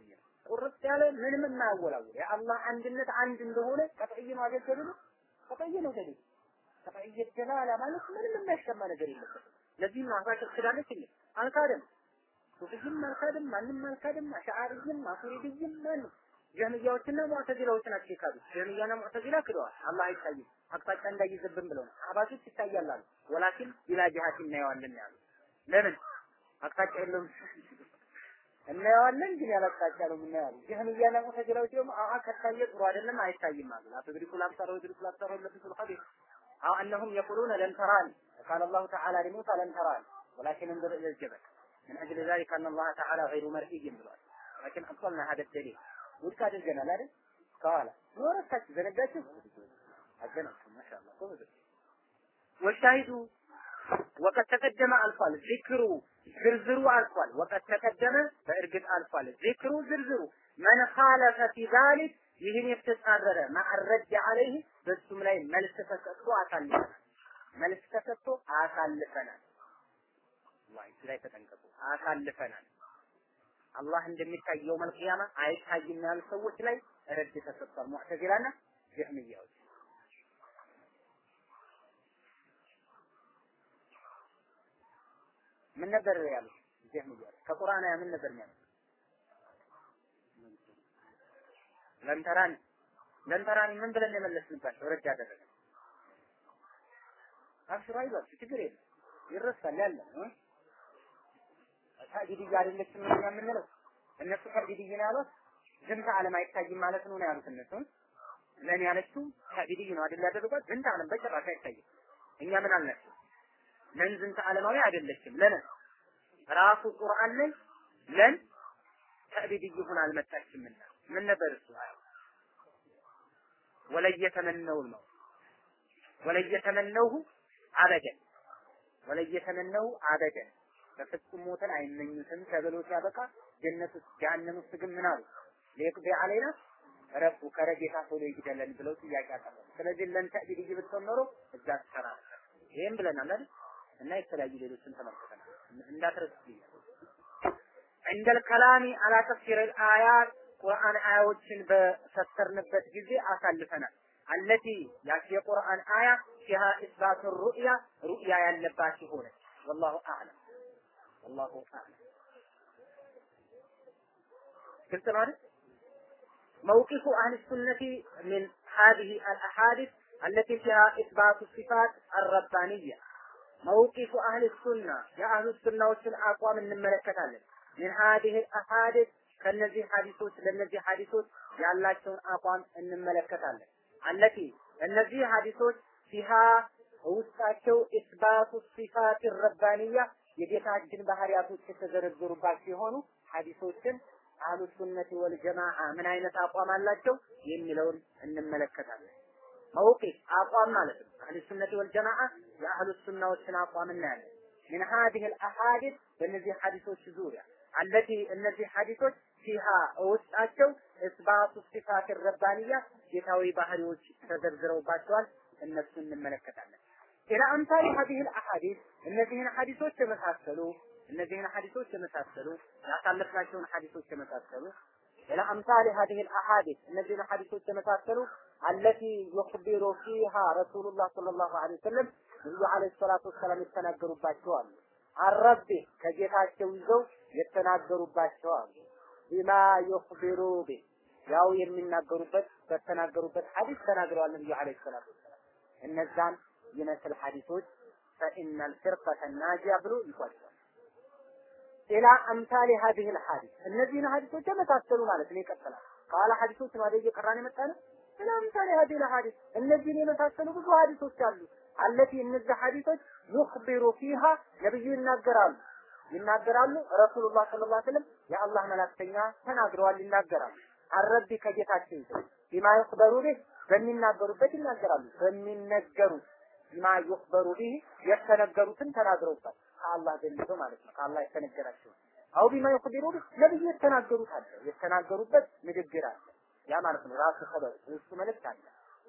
A: ቁርጥ ያለ ምንም የማያወላውል የአላህ አንድነት አንድ እንደሆነ ቀጥዕይ ነው አይደል ነው ቀጥዕይ ነው ደሊል ቀጥዕይ ደላላ ማለት ምንም የሚያሻማ ነገር የለበትም ለዚህ ነው አባሽ ትዳለች እንዴ አልካደም ሱፊይም አልካደም ማንም አልካደም አሽዓሪይም ማቱሪዲይም ማንም ጀህሚያዎችና ሙዕተዚላዎች ናቸው የካዱት ጀህሚያና ሙዕተዚላ ክደዋል አላህ አይታይም አቅጣጫ እንዳይዝብን ብለው ነው አህባሾች ይታያል አሉ ወላኪን ቢላ ጅሃት እናየዋለን ያሉ ለምን አቅጣጫ የለውም እናየዋለን ግን ያለ አቅጣጫ ነው የምናየው ጀህሚያና ሙዕተዚላዎች ደግሞ አአ ከታየ ጥሩ አይደለም አይታይም አሉ አትድሪኩ ላብሳር ወድሪኩ ላብሳር ወለፊሱ ልኸቢር أو أنهم يقولون لن تراني قال الله تعالى لموسى لن تراني ولكن انظر إلى الجبل من أجل ذلك أن الله تعالى غير مرئي بالوقت لكن أبطلنا هذا الدليل ውድቅ አድርገናል አይደል? ከኋላ ወረታችሁ ዘነጋችሁ አገናችሁ ማሻአላ ጎበዝ ወሻሂዱ ወቀት ተቀደመ አልፏል ዚክሩ ዝርዝሩ አልፏል ወቀት ተቀደመ በእርግጥ አልፏል ዚክሩ ዝርዝሩ መን ኻለፈ ፊ ዛሊክ ይህን የተጻረረ ማዕረድ አለይህ በሱም ላይ መልስ ተሰጥቶ አሳልፈናል መልስ ተሰጥቶ አሳልፈናል ዋይ ላይ ተጠንቀቁ አሳልፈናል አላህ እንደሚታየው መልቂያማ አይታይም ያሉ ሰዎች ላይ ረድ ተሰጥቷል። ሙዕተዚላና ጀህሚያዎች ምን ነበር ያሉት? ጀህሚያዎች ከቁርአን ያ ምን ነበር የሚያሉት? ለንተራን ለንተራን ምን ብለን የመለስንባቸው ረድ ያደረገ አብሽሩ አይዟችሁ ችግር የለም ይረሳል ያለ ታዲድያ አይደለችም እኛ የምንለው እነሱ ታዲድይ ነው ያሉት ዝንተ ዓለም አይታይም ማለት ነው ነው ያሉት እነሱ ለኔ ያለችው ታዲድይ ነው አይደል ያደረጓት ዝንተ ዓለም በጭራሽ አይታይም እኛ ምን አልናቸው ለን ዝንተ ዓለማዊ አይደለችም ለን ራሱ ቁርአን ላይ ለን ታዲድይ ሆና አልመጣችምና ምን ነበር እሱ ወለየተመነው ነው ወለየተመነው አበደን ወለየተመነው አበደን በፍጹም ሞትን አይመኙትም ተብሎ ሲያበቃ ጀነት ውስጥ ጀሀነም ውስጥ ግን ምን አሉ ሊቅዲ አለይና ረቡ ከረጌታ ቶሎ ይግደለን ብለው ጥያቄ አቀረቡ። ስለዚህ ለን ተዕቢድ ብትሆን ኖሮ እዛ ትሰራ ነበር። ይሄም ብለናል አይደል? እና የተለያዩ ሌሎችን ተመልክተናል። እንዳትረሱ እንደል ከላሚ አላ ተፍሲር አያት ቁርአን አያዎችን በፈሰርንበት ጊዜ አሳልፈናል። አለቲ ያቺ የቁርአን አያ ፊሃ ኢስባቱ ሩእያ ሩእያ ያለባት ሲሆነ ወላሁ አዕለም والله أعلم قلت مالك موقف أهل السنة من هذه الأحاديث التي فيها إثبات الصفات الربانية موقف أهل السنة يا أهل السنة والسنة أقوى من الملكة من هذه الأحاديث ከነዚህ ሐዲሶች ለነዚህ ሐዲሶች ያላቸውን አቋም እንመለከታለን። አለቲ እነዚህ ሐዲሶች ፊሃ ውስጣቸው ኢስባቱ ሲፋት ረባንያ የጌታችን ባህሪያቶች የተዘረዘሩባት ሲሆኑ ሐዲሶችን አህሉ ሱነቲ ወል ጀማዓ ምን አይነት አቋም አላቸው የሚለውን እንመለከታለን። መውቂፍ አቋም ማለት ነው። አህሉ ሱነቲ ወል ጀማዓ የአህሉ ሱናዎችን አቋም እናያለን። ምን ሀዲህ አልአሐዲስ በእነዚህ ሐዲሶች ዙሪያ አለቲ እነዚህ ሐዲሶች ፊሃ ውስጣቸው እስባቱ ሲፋት ረባንያ ጌታዊ ባህሪዎች ተዘርዝረውባቸዋል። እነሱ እንመለከታለን። ኢላ አምሳሊ ሀዲህ አልአሐዲስ እነዚህን ሐዲሶች የመሳሰሉ እነዚህን ሐዲሶች የመሳሰሉ ያሳለፍናቸውን ሐዲሶች የመሳሰሉ ኢላ አምሳሊ ሀዲህ አልአሐዲስ እነዚህን ሐዲሶች የመሳሰሉ አለቲ ዩኽቢሩ ፊሃ ረሱሉላህ ሰለላሁ ዐለይሂ ወሰለም ነብዩ ዐለይሂ ሰላቱ ወሰላም የተናገሩባቸው አሉ። አረቢ ከጌታቸው ይዘው የተናገሩባቸው አሉ። ቢማ ዩኽቢሩ ቢ ያው የሚናገሩበት በተናገሩበት ሐዲስ ተናግረዋል ነብዩ ዐለይሂ ሰላቱ ወሰላም እነዛን ይመስል ሐዲሶች ፈኢነል ፍርቀተ ናጂያ ብሎ ይቋጫል። ኢላ አምሳሊ ሀዲህ ልሐዲስ እነዚህን ሐዲሶች የመሳሰሉ ማለት ነው። ይቀጥላል ቃለ ሐዲሶች ነው አይደል እየቀራን የመጣ ነው። ኢላ አምሳሊ ሀዲህ ልሐዲስ እነዚህን የመሳሰሉ ብዙ ሐዲሶች አሉ። አለቲ እነዚህ ሐዲሶች ዩኽቢሩ ፊሃ ነብዩ ይናገራሉ ይናገራሉ ረሱሉላህ ሰለላሁ ዐለይሂ ወሰለም የአላህ መላእክተኛ ተናግረዋል ይናገራሉ። አረቢ ከጌታቸው ይዘው ቢማ ይኽበሩ ቢህ በሚናገሩበት ይናገራሉ በሚነገሩት ቢማ ይኽበሩ ቢህ የተነገሩትን ተናግረውታል ከአላህ ዘንድ ማለት ነው ከአላህ የተነገራቸው አው ቢማ ይኽቢሩ ቢህ ነብዩ የተናገሩት አለ የተናገሩበት ንግግር አለ ያ ማለት ነው ራሱ ኸበር እሱ መልእክት አለ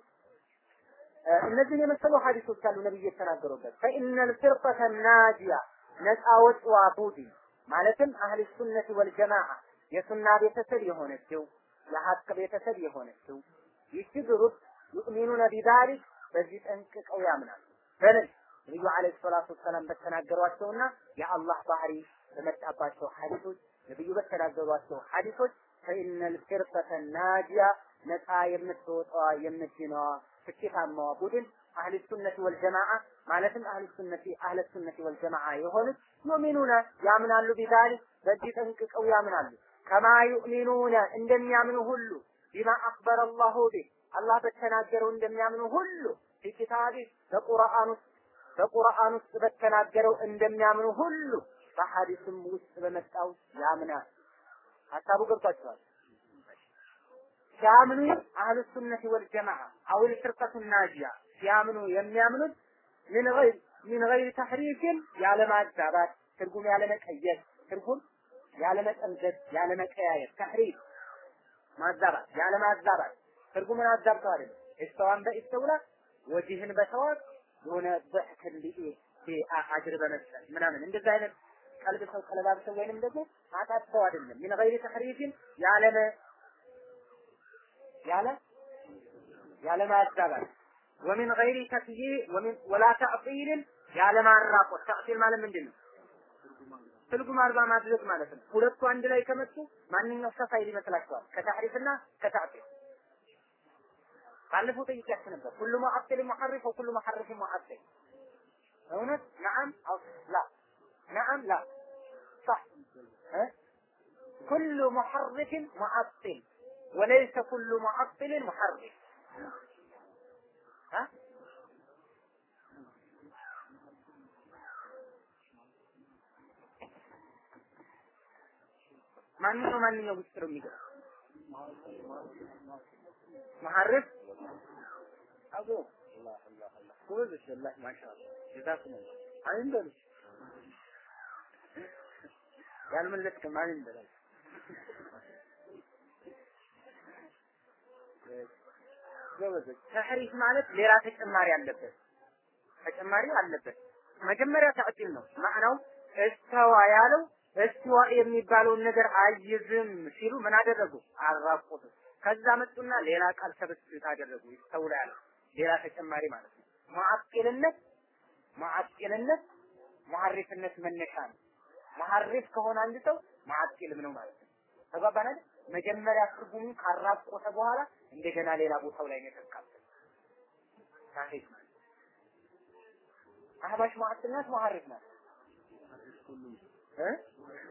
A: እነዚህን የመሰሉ ሐዲሶች አሉ ነብዩ የተናገሩበት ፈኢነል ፍርቀተ ናጂያ ነፃ ወጥዋ ቡድን ማለትም አህል ሱነት ወል ጀማዓ የሱና ቤተሰብ የሆነችው የሀቅ ቤተሰብ የሆነችው ይቺ ግሩፕ ዩእሚኑነ ቢዛሊክ በዚህ ጠንቅቀው ያምናሉ። በምን ነቢዩ ዓለይሂ ሰላቱ ወሰላም በተናገሯቸውና የአላህ ባህሪ በመጣባቸው ሐዲሶች ነቢዩ በተናገሯቸው ሐዲሶች ፈኢነል ፊርቀተ ናጂያ ነፃ የምትወጣዋ የምትድነዋ ስኬታማዋ ቡድን አህል ሱነቲ ወልጀማዓ ማለትም አህል ሱነቲ አህለ ሱነቲ ወልጀማዓ የሆኑት ዩሚኑነ ያምናሉ ቢዛሊክ በዚህ ጠንቅቀው ያምናሉ ከማ ዩእሚኑነ እንደሚያምኑ ሁሉ ቢማ አክበረ አላሁ ቢህ አላህ በተናገረው እንደሚያምኑ ሁሉ ፊኪታቢ በቁርአን ውስጥ በቁርአን ውስጥ በተናገረው እንደሚያምኑ ሁሉ በሐዲስም ውስጥ በመጣው ያምናል። ሀሳቡ ገብቷቸዋል። ሲያምኑ አህሉ ሱነቲ ወልጀማዓ አውል ፍርቀቱ ናጂያ ሲያምኑ የሚያምኑት ምን ገይር ምን ገይር ተሕሪፍን ያለማዛባት ትርጉም ያለመቀየር ትርጉም ያለመጠምዘዝ ያለመቀያየር ተሕሪፍ ማዛባት ያለማዛባት ትርጉምን አዛብተው አይደለም እስተዋን በኢስተውላ ወጂህን በሰዋት የሆነ በሕክን አጅር በመስጠት ምናምን እንደዛ አይነት ቀልብ ሰው ቀለባብሰው ወይንም ደግሞ አጣጥተው አይደለም ምን ገይር ተሕሪፍን ያለመ ያለ ያለ ማዛባት ወሚን ገይሪ ተክይ ወሚን ወላ ተዕጢልን ያለ ማራቆት ተዕጢል ማለት ምንድን ነው? ትርጉም አልባ ማድረግ ማለት ነው። ሁለቱ አንድ ላይ ከመጡ ማንኛው ሰፋ ይል ይመስላችኋል? ከተሕሪፍና ከተዕጢል ባለፈው ጠይቄያችሁ ነበር። ሁሉ ሙዐጢል ሙሐሪፍ ወኩሉ ሙሐሪፍ ሙዐጢል እውነት ነዓም አው ላ ነዓም ላ صح كل محرف معطل وليس كل معطل محرف ها ማንኛው ማንኛው ውስጥ ነው የሚገባ መሐረፍ አቦ አላህ አላህ አላህ ጎበዝ ወላሂ ማሻአላህ ጀዛኩም አይን በሉ ያልመለስክ ማን ይበላል ጎበዞች ተሕሪፍ ማለት ሌላ ተጨማሪ አለበት ተጨማሪ አለበት መጀመሪያ ተዕጢል ነው ማዕናው እስተዋ ያለው እስተዋ የሚባለውን ነገር አይዝም ሲሉ ምን አደረጉ አራቆቱ ከዛ መጡና ሌላ ቃል ሰብስት አደረጉ ይስተውላ ያለው ሌላ ተጨማሪ ማለት ነው ሙዓጢልነት ሙዓጢልነት ሙሐሪፍነት መነሻ ነው ሙሐሪፍ ከሆነ አንድ ሰው ሙዓጢልም ነው ማለት ነው ተግባባን አይደል መጀመሪያ ትርጉሙን ካራቆተ በኋላ እንደገና ሌላ ቦታው ላይ ነው የተካተተ ታሪክ ማለት አህባሽ ሙዓጢል ናት ሙሐሪፍ ናት እ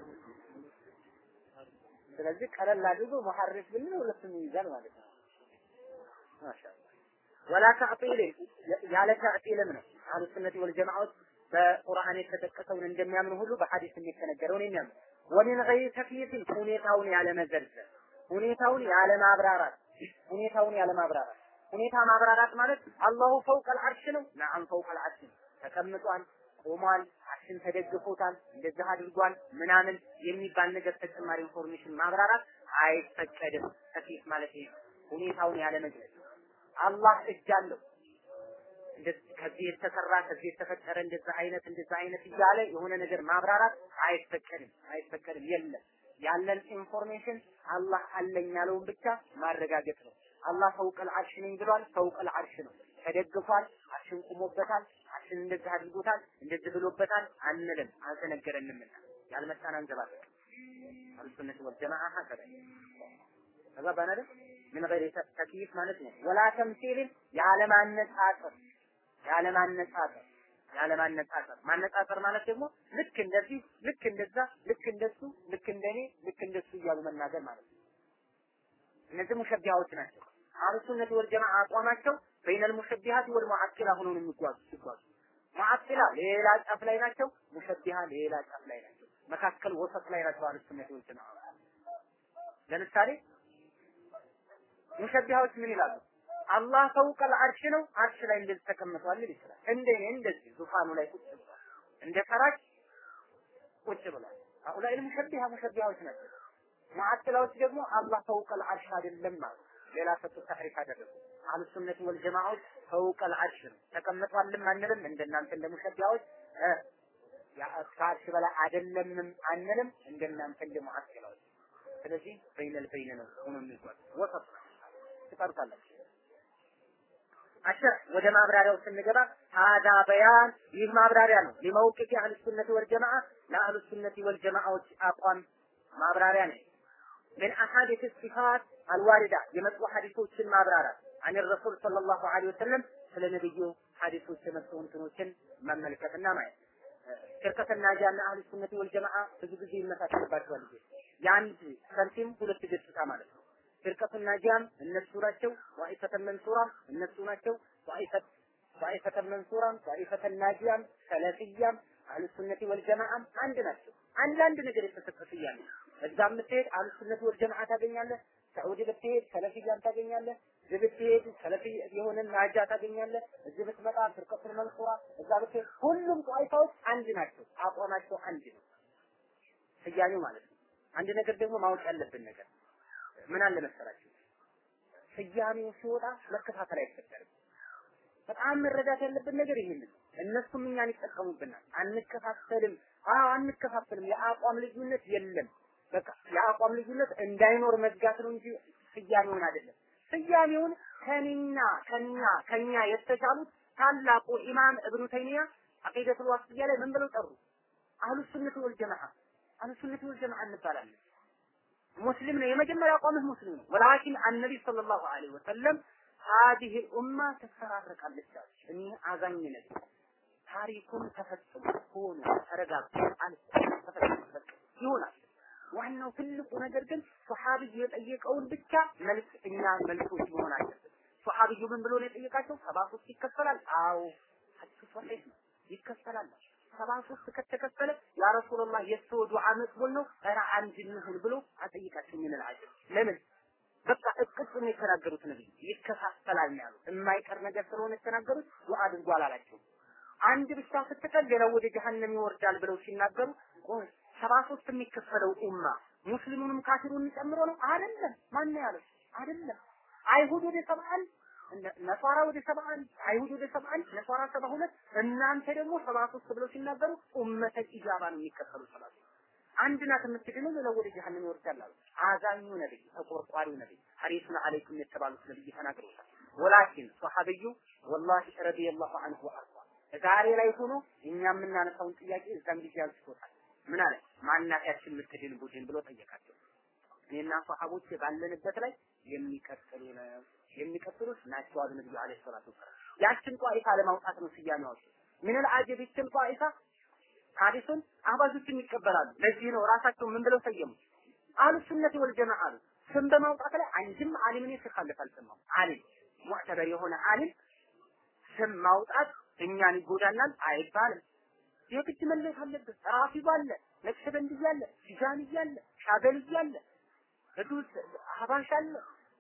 A: ስለዚህ ቀለል አድርጎ ሙሐሪፍ ብንል ሁለቱም ይይዛል ማለት ነው ማሻአላ ወላ ተዕጢል ያለ ተዕጢልም ነው አህሉ ሱነቲ ወልጀማዓዎች በቁርአን የተጠቀሰውን እንደሚያምኑ ሁሉ በሐዲስ የተነገረውን የሚያምኑ ወሚን ገይር ተክይፍን ሁኔታውን ያለ መዘርዘር ሁኔታውን ያለ ማብራራት ሁኔታውን ያለ ማብራራት ሁኔታ ማብራራት ማለት አላሁ ፈውቀል አርሽ ነው ነዓም ፈውቀል አርሽ ነው ተቀምጧል ቆሟል አርሽን ተደግፎታል እንደዚህ አድርጓል ምናምን የሚባል ነገር ተጨማሪ ኢንፎርሜሽን ማብራራት አይፈቀድም ተክይፍ ማለት ይሄ ሁኔታውን ያለ መግለጽ አላህ እጅ አለው ከዚህ የተሰራ ከዚህ የተፈጠረ እንደዛ አይነት እንደዛ አይነት እያለ የሆነ ነገር ማብራራት አይፈቀድም አይፈቀድም የለም ያለን ኢንፎርሜሽን አላህ አለኝ ያለውን ብቻ ማረጋገጥ ነው አላህ ፈውቀል አርሽ ነኝ ብሏል ፈውቀል አርሽ ነው ተደግፏል አርሽን ቁሞበታል አርሽን እንደዚህ አድርጎታል እንደዚህ ብሎበታል አንልም አልተነገረንምና ያልመጣን አንዘባለን አልሱነት ወልጀማዓ ሀከዛ ተግባባን አይደል ምን ገይር ተክይፍ ማለት ነው ወላ ተምሲልን ያለማነጻጸር ያለማነጻጸር ያለማነጻጸር ማነጻጸር ማለት ደግሞ ልክ እንደዚህ ልክ እንደዛ ልክ እንደሱ ልክ እንደኔ ልክ እንደሱ እያሉ መናገር ማለት ነው እነዚህ ሙሸቢሃዎች ናቸው አህሉ ሱነት ወልጀማዓ አቋማቸው በይነል ሙሸቢሃት ወል ሙዓጢላ ሆነው ነው የሚጓዙ ሲጓዙ ሙዓጢላ ሌላ ጫፍ ላይ ናቸው ሙሸቢሃ ሌላ ጫፍ ላይ ናቸው መካከል ወሰጥ ላይ ናቸው አህሉ ሱነት ወልጀማዓ ለምሳሌ ሙሸቢሃዎች ምን ይላሉ አላህ ፈውቀል አርሽ ነው አርሽ ላይ እንደዚህ ተቀምጧል ሊል ይችላል እንደኔ እንደዚህ ዙፋኑ ላይ ቁጭ ብሏል እንደ ፈራጅ ቁጭ ብሏል አኡላይ ሙሸቢሃ ሙሸቢሃዎች ናቸው ሙዓጥላዎች ደግሞ አላህ ፈውቀል አርሽ አይደለም ማለት ሌላ ሰጡ ተሕሪፍ አደረጉ አህሉ ሱነት ወልጀማዓዎች ፈውቀል አርሽ ነው ተቀምጧልም አንልም እንደናንተ እንደ ሙሸቢሃዎች ከአርሽ በላይ አይደለምም አንልም እንደናንተ እንደ ሙዓጥላዎች ስለዚህ በይነል በይነ ነው ሆኖ የሚጓዝ ወሰጥ ትቀርታላችሁ። አሸር ወደ ማብራሪያው ስንገባ ሀዳ በያን ይህ ማብራሪያ ነው ሊመውቂፍ አህል ሱነት ወል ጀማዓ ለአህል ሱነት ወል ጀማዓዎች አቋም ማብራሪያ ነው። ምን አሐዲስ ሲፋት አልዋሪዳ የመጡ ሐዲሶችን ማብራራት አን ረሱል ሰለላሁ ዐለይሂ ወሰለም ስለ ነብዩ ሐዲሶች የመጡ እንትኖችን መመልከትና ማየት ሽርከተና ጃና አህል ሱነት ወል ጀማዓ ብዙ ጊዜ ይመሳሰልባቸዋል። የአንድ ሳንቲም ሁለት ገጽታ ማለት ነው። ሽርከቱና ጃም እነሱ ናቸው። ዋኢፈተን መንሱራም እነሱ ናቸው። ዋኢፈት ዋኢፈተን መንሱራም ዋኢፈተን ናጂያም ሰለፊያም አህል ሱነት ወል ጀማዓም አንድ ናቸው። አንዳንድ ነገር የተሰጠ ስያሜ እዛ የምትሄድ አህል ሱነት ወል ጀማዓ ታገኛለህ። ሳዑዲ ብትሄድ ሰለፊያን ታገኛለህ። እዚህ ብትሄድ ሰለፊ የሆነ ናጃ ታገኛለህ። እዚህ ብትመጣ ፍርቀቱል መንሱራ፣ እዛ ብትሄድ ሁሉም ጧይፋዎች አንድ ናቸው። አቋማቸው አንድ ነው። ስያሜው ማለት ነው። አንድ ነገር ደግሞ ማወቅ ያለብን ነገር ምን አለ መሰላችሁ? ስያሜው ሲወጣ መከታተል አይፈጠርም። በጣም መረዳት ያለብን ነገር ይሄንን ነው። እነሱም እኛን ይጠቀሙብናል። አንከፋፈልም። አዎ አንከፋፈልም። የአቋም ልዩነት የለም። በቃ የአቋም ልዩነት እንዳይኖር መዝጋት ነው እንጂ ስያሜውን አይደለም። ስያሜውን ከኒና ከኛ ከኛ የተሻሉት ታላቁ ኢማም እብኑ ተይሚያ አቂደቱል ዋስጥያ ላይ ምን ብለው ጠሩ? አህሉ ሱነት ወል ጀማዓ አህሉ ሱነት ወል ጀማዓ እንባላለን። ሙስሊም ነው የመጀመሪያ አቋምህ ሙስሊም ነው። ወላኪን አነቢ ሰለላሁ ዐለይሂ ወሰለም ሀዲህ ኡማ ትፈራረቃለች አሉ። እኒህ አዛኝ ነቢ ታሪኩን ተፈጽሞ ሆኖ ተረጋግጦ አልፎ ተፈጽሞ ይሆናል። ዋናው ትልቁ ነገር ግን ሱሐቢዩ የጠየቀውን ብቻ መልስ እኛ መልሶች መሆን አለብን። ሱሐቢዩ ምን ብሎ ነው የጠየቃቸው? ሰባ ሶስት ይከፈላል? አዎ ሐዲሱ ሶሒህ ነው ይከፈላል። ሰባ ሶስት ከተከፈለ ያ ረሱላህ የሰው ዱዓ መቅቡል ነው ኧረ አንድ እንሁን ብሎ አጠይቃቸው ምን አልዓጀብ ለምን በቃ እቅጭ ነው የተናገሩት ነብይ ይከፋፈላል ነው ያሉት። የማይቀር ነገር ስለሆነ የተናገሩት ዱዓ አድርጎ አላላቸው። አንድ ብቻ ስትቀር ሌላው ወደ ጀሀነም ይወርዳል ብለው ሲናገሩ ቆይ ሰባ ሶስት የሚከፈለው ኡማ ሙስሊሙንም ካፊሩንም ጨምሮ ነው አይደለም። ማን ነው ያለው? አይደለም። አይሁድ ወደ ሰባ አንድ ነሷራ ወደ ሰባ አንድ አይሁድ ወደ ሰባ አንድ ነሷራ ሰባ ሁለት እናንተ ደግሞ ሰባ ሶስት ብለው ሲናገሩ ኡመተል ኢጃባ ነው የሚከፈሉ ሰባ ሶስት አንድ ናት የምትድነው ሌላው ወደ ጀሀነም ይወርዳል አሉ። አዛኙ ነብይ ተቆርቋሪው ነብይ ሐሪሱን አለይኩም የተባሉት ነብይ ተናግረውታል። ወላኪን ሶሐቢዩ ወላሂ ረዲየላሁ ዐንሁ ወአርዳ ዛሬ ላይ ሆኖ እኛ የምናነሳውን ጥያቄ እዛም ጊዜ አንስቶታል። ምን አለ ማናፊያችን የምትድን ቡድን ብሎ ጠየቃቸው። እኔና ሷሐቦች ባለንበት ላይ የሚቀጥሉ ነው የሚቀጥሉት ናቸው አሉ ነብዩ አለይሂ ሰላቱ ወሰላም። ያችን ጧኢፋ ለማውጣት ነው ስያሜዋቸው። ምን አልዓጀብ ይችን ጧኢፋ ሐዲሱን አህባሾችም ይቀበላሉ። ለዚህ ነው ራሳቸው ምን ብለው ሰየሙ? አህሉ ሱነት ወል ጀማዓ አሉ። ስም በማውጣት ላይ አንድም ዓሊም እኔ ሲኻለፍ አልሰማሁም። ዓሊም ሙዕተበር የሆነ ዓሊም ስም ማውጣት እኛን ይጎዳናል አይባልም። የግድ መለየት አለበት። ራፊድ አለ፣ ነቅሸበንድ አለ፣ ቲጃኒ አለ፣ ሻበሊ አለ፣ ቅዱስ ሀባሽ አለ፣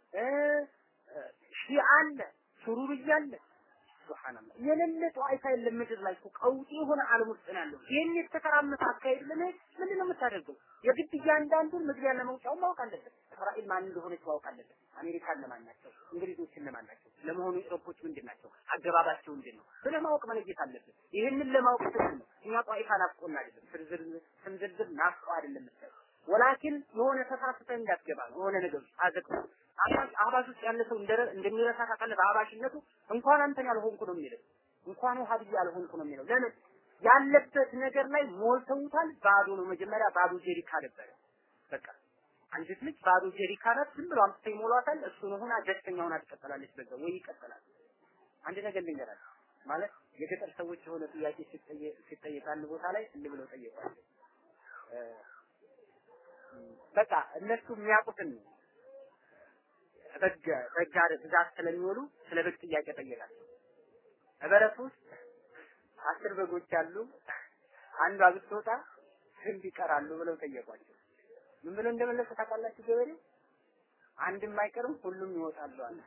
A: ሺዓ አለ፣ ሱሩርያ አለ። ሱብሃንአላህ የሌለ ጧይፋ የለም ምድር ላይ እኮ ቀውጢ የሆነ ዓለም ውስጥ ነው ያለው። ይህን የተከራመተ አካሄድ ለመሄድ ምንድን ነው የምታደርገው? የግድ እያንዳንዱን መግቢያና መውጫውን ማወቅ አለበት። እስራኤል ማን እንደሆነች ማወቅ አለበት። አሜሪካ እነማን ናቸው? እንግሊዞች እነማን ናቸው? ለመሆኑ ኢሮፖች ምንድን ናቸው? አገባባቸው ምንድን ነው? ስለማወቅ መለየት አለበት። ይህንን ለማወቅ ስል ነው እኛ ጧይፋ ናፍቆን አይደለም፣ ዝርዝር ስም ዝርዝር ናፍቆ አይደለም የምትለው ወላኪን የሆነ ተሳስተህ እንዳትገባ ነው የሆነ ነገር አዘቅቶ አባሽ አባሽ ውስጥ ያለ ሰው እንደረ እንደሚረሳ ታውቃለህ። በአባሽነቱ እንኳን አንተን ያልሆንኩ ነው የሚለው እንኳን ውሃብያ ያልሆንኩ ነው የሚለው። ለምን ያለበት ነገር ላይ ሞልተውታል። ባዶ ነው። መጀመሪያ ባዶ ጀሪካ ነበረ። በቃ አንዲት ልጅ ባዶ ጀሪካ ናት። ዝም ብሎ አምጥተው ይሞሏታል። እሱን ሆና ደስተኛ ሆና ትቀጥላለች። በዛ ወይ ይቀጥላል። አንድ ነገር ልንገራችሁ ማለት የገጠር ሰዎች የሆነ ጥያቄ ሲጠየቅ አንድ ቦታ ላይ እንዲህ ብለው ጠየቋቸው። በቃ እነሱ የሚያውቁትን በግ በግ ብዛት ስለሚውሉ ስለ በግ ጥያቄ ጠየቃቸው። በበረት ውስጥ አስር በጎች አሉ። አንዷ ብትወጣ ስንት ይቀራሉ ብለው ጠየቋቸው። ምን ብለው እንደመለሰ ታውቃላችሁ? ገበሬው አንድም አይቀርም ሁሉም ይወጣሉ አለ።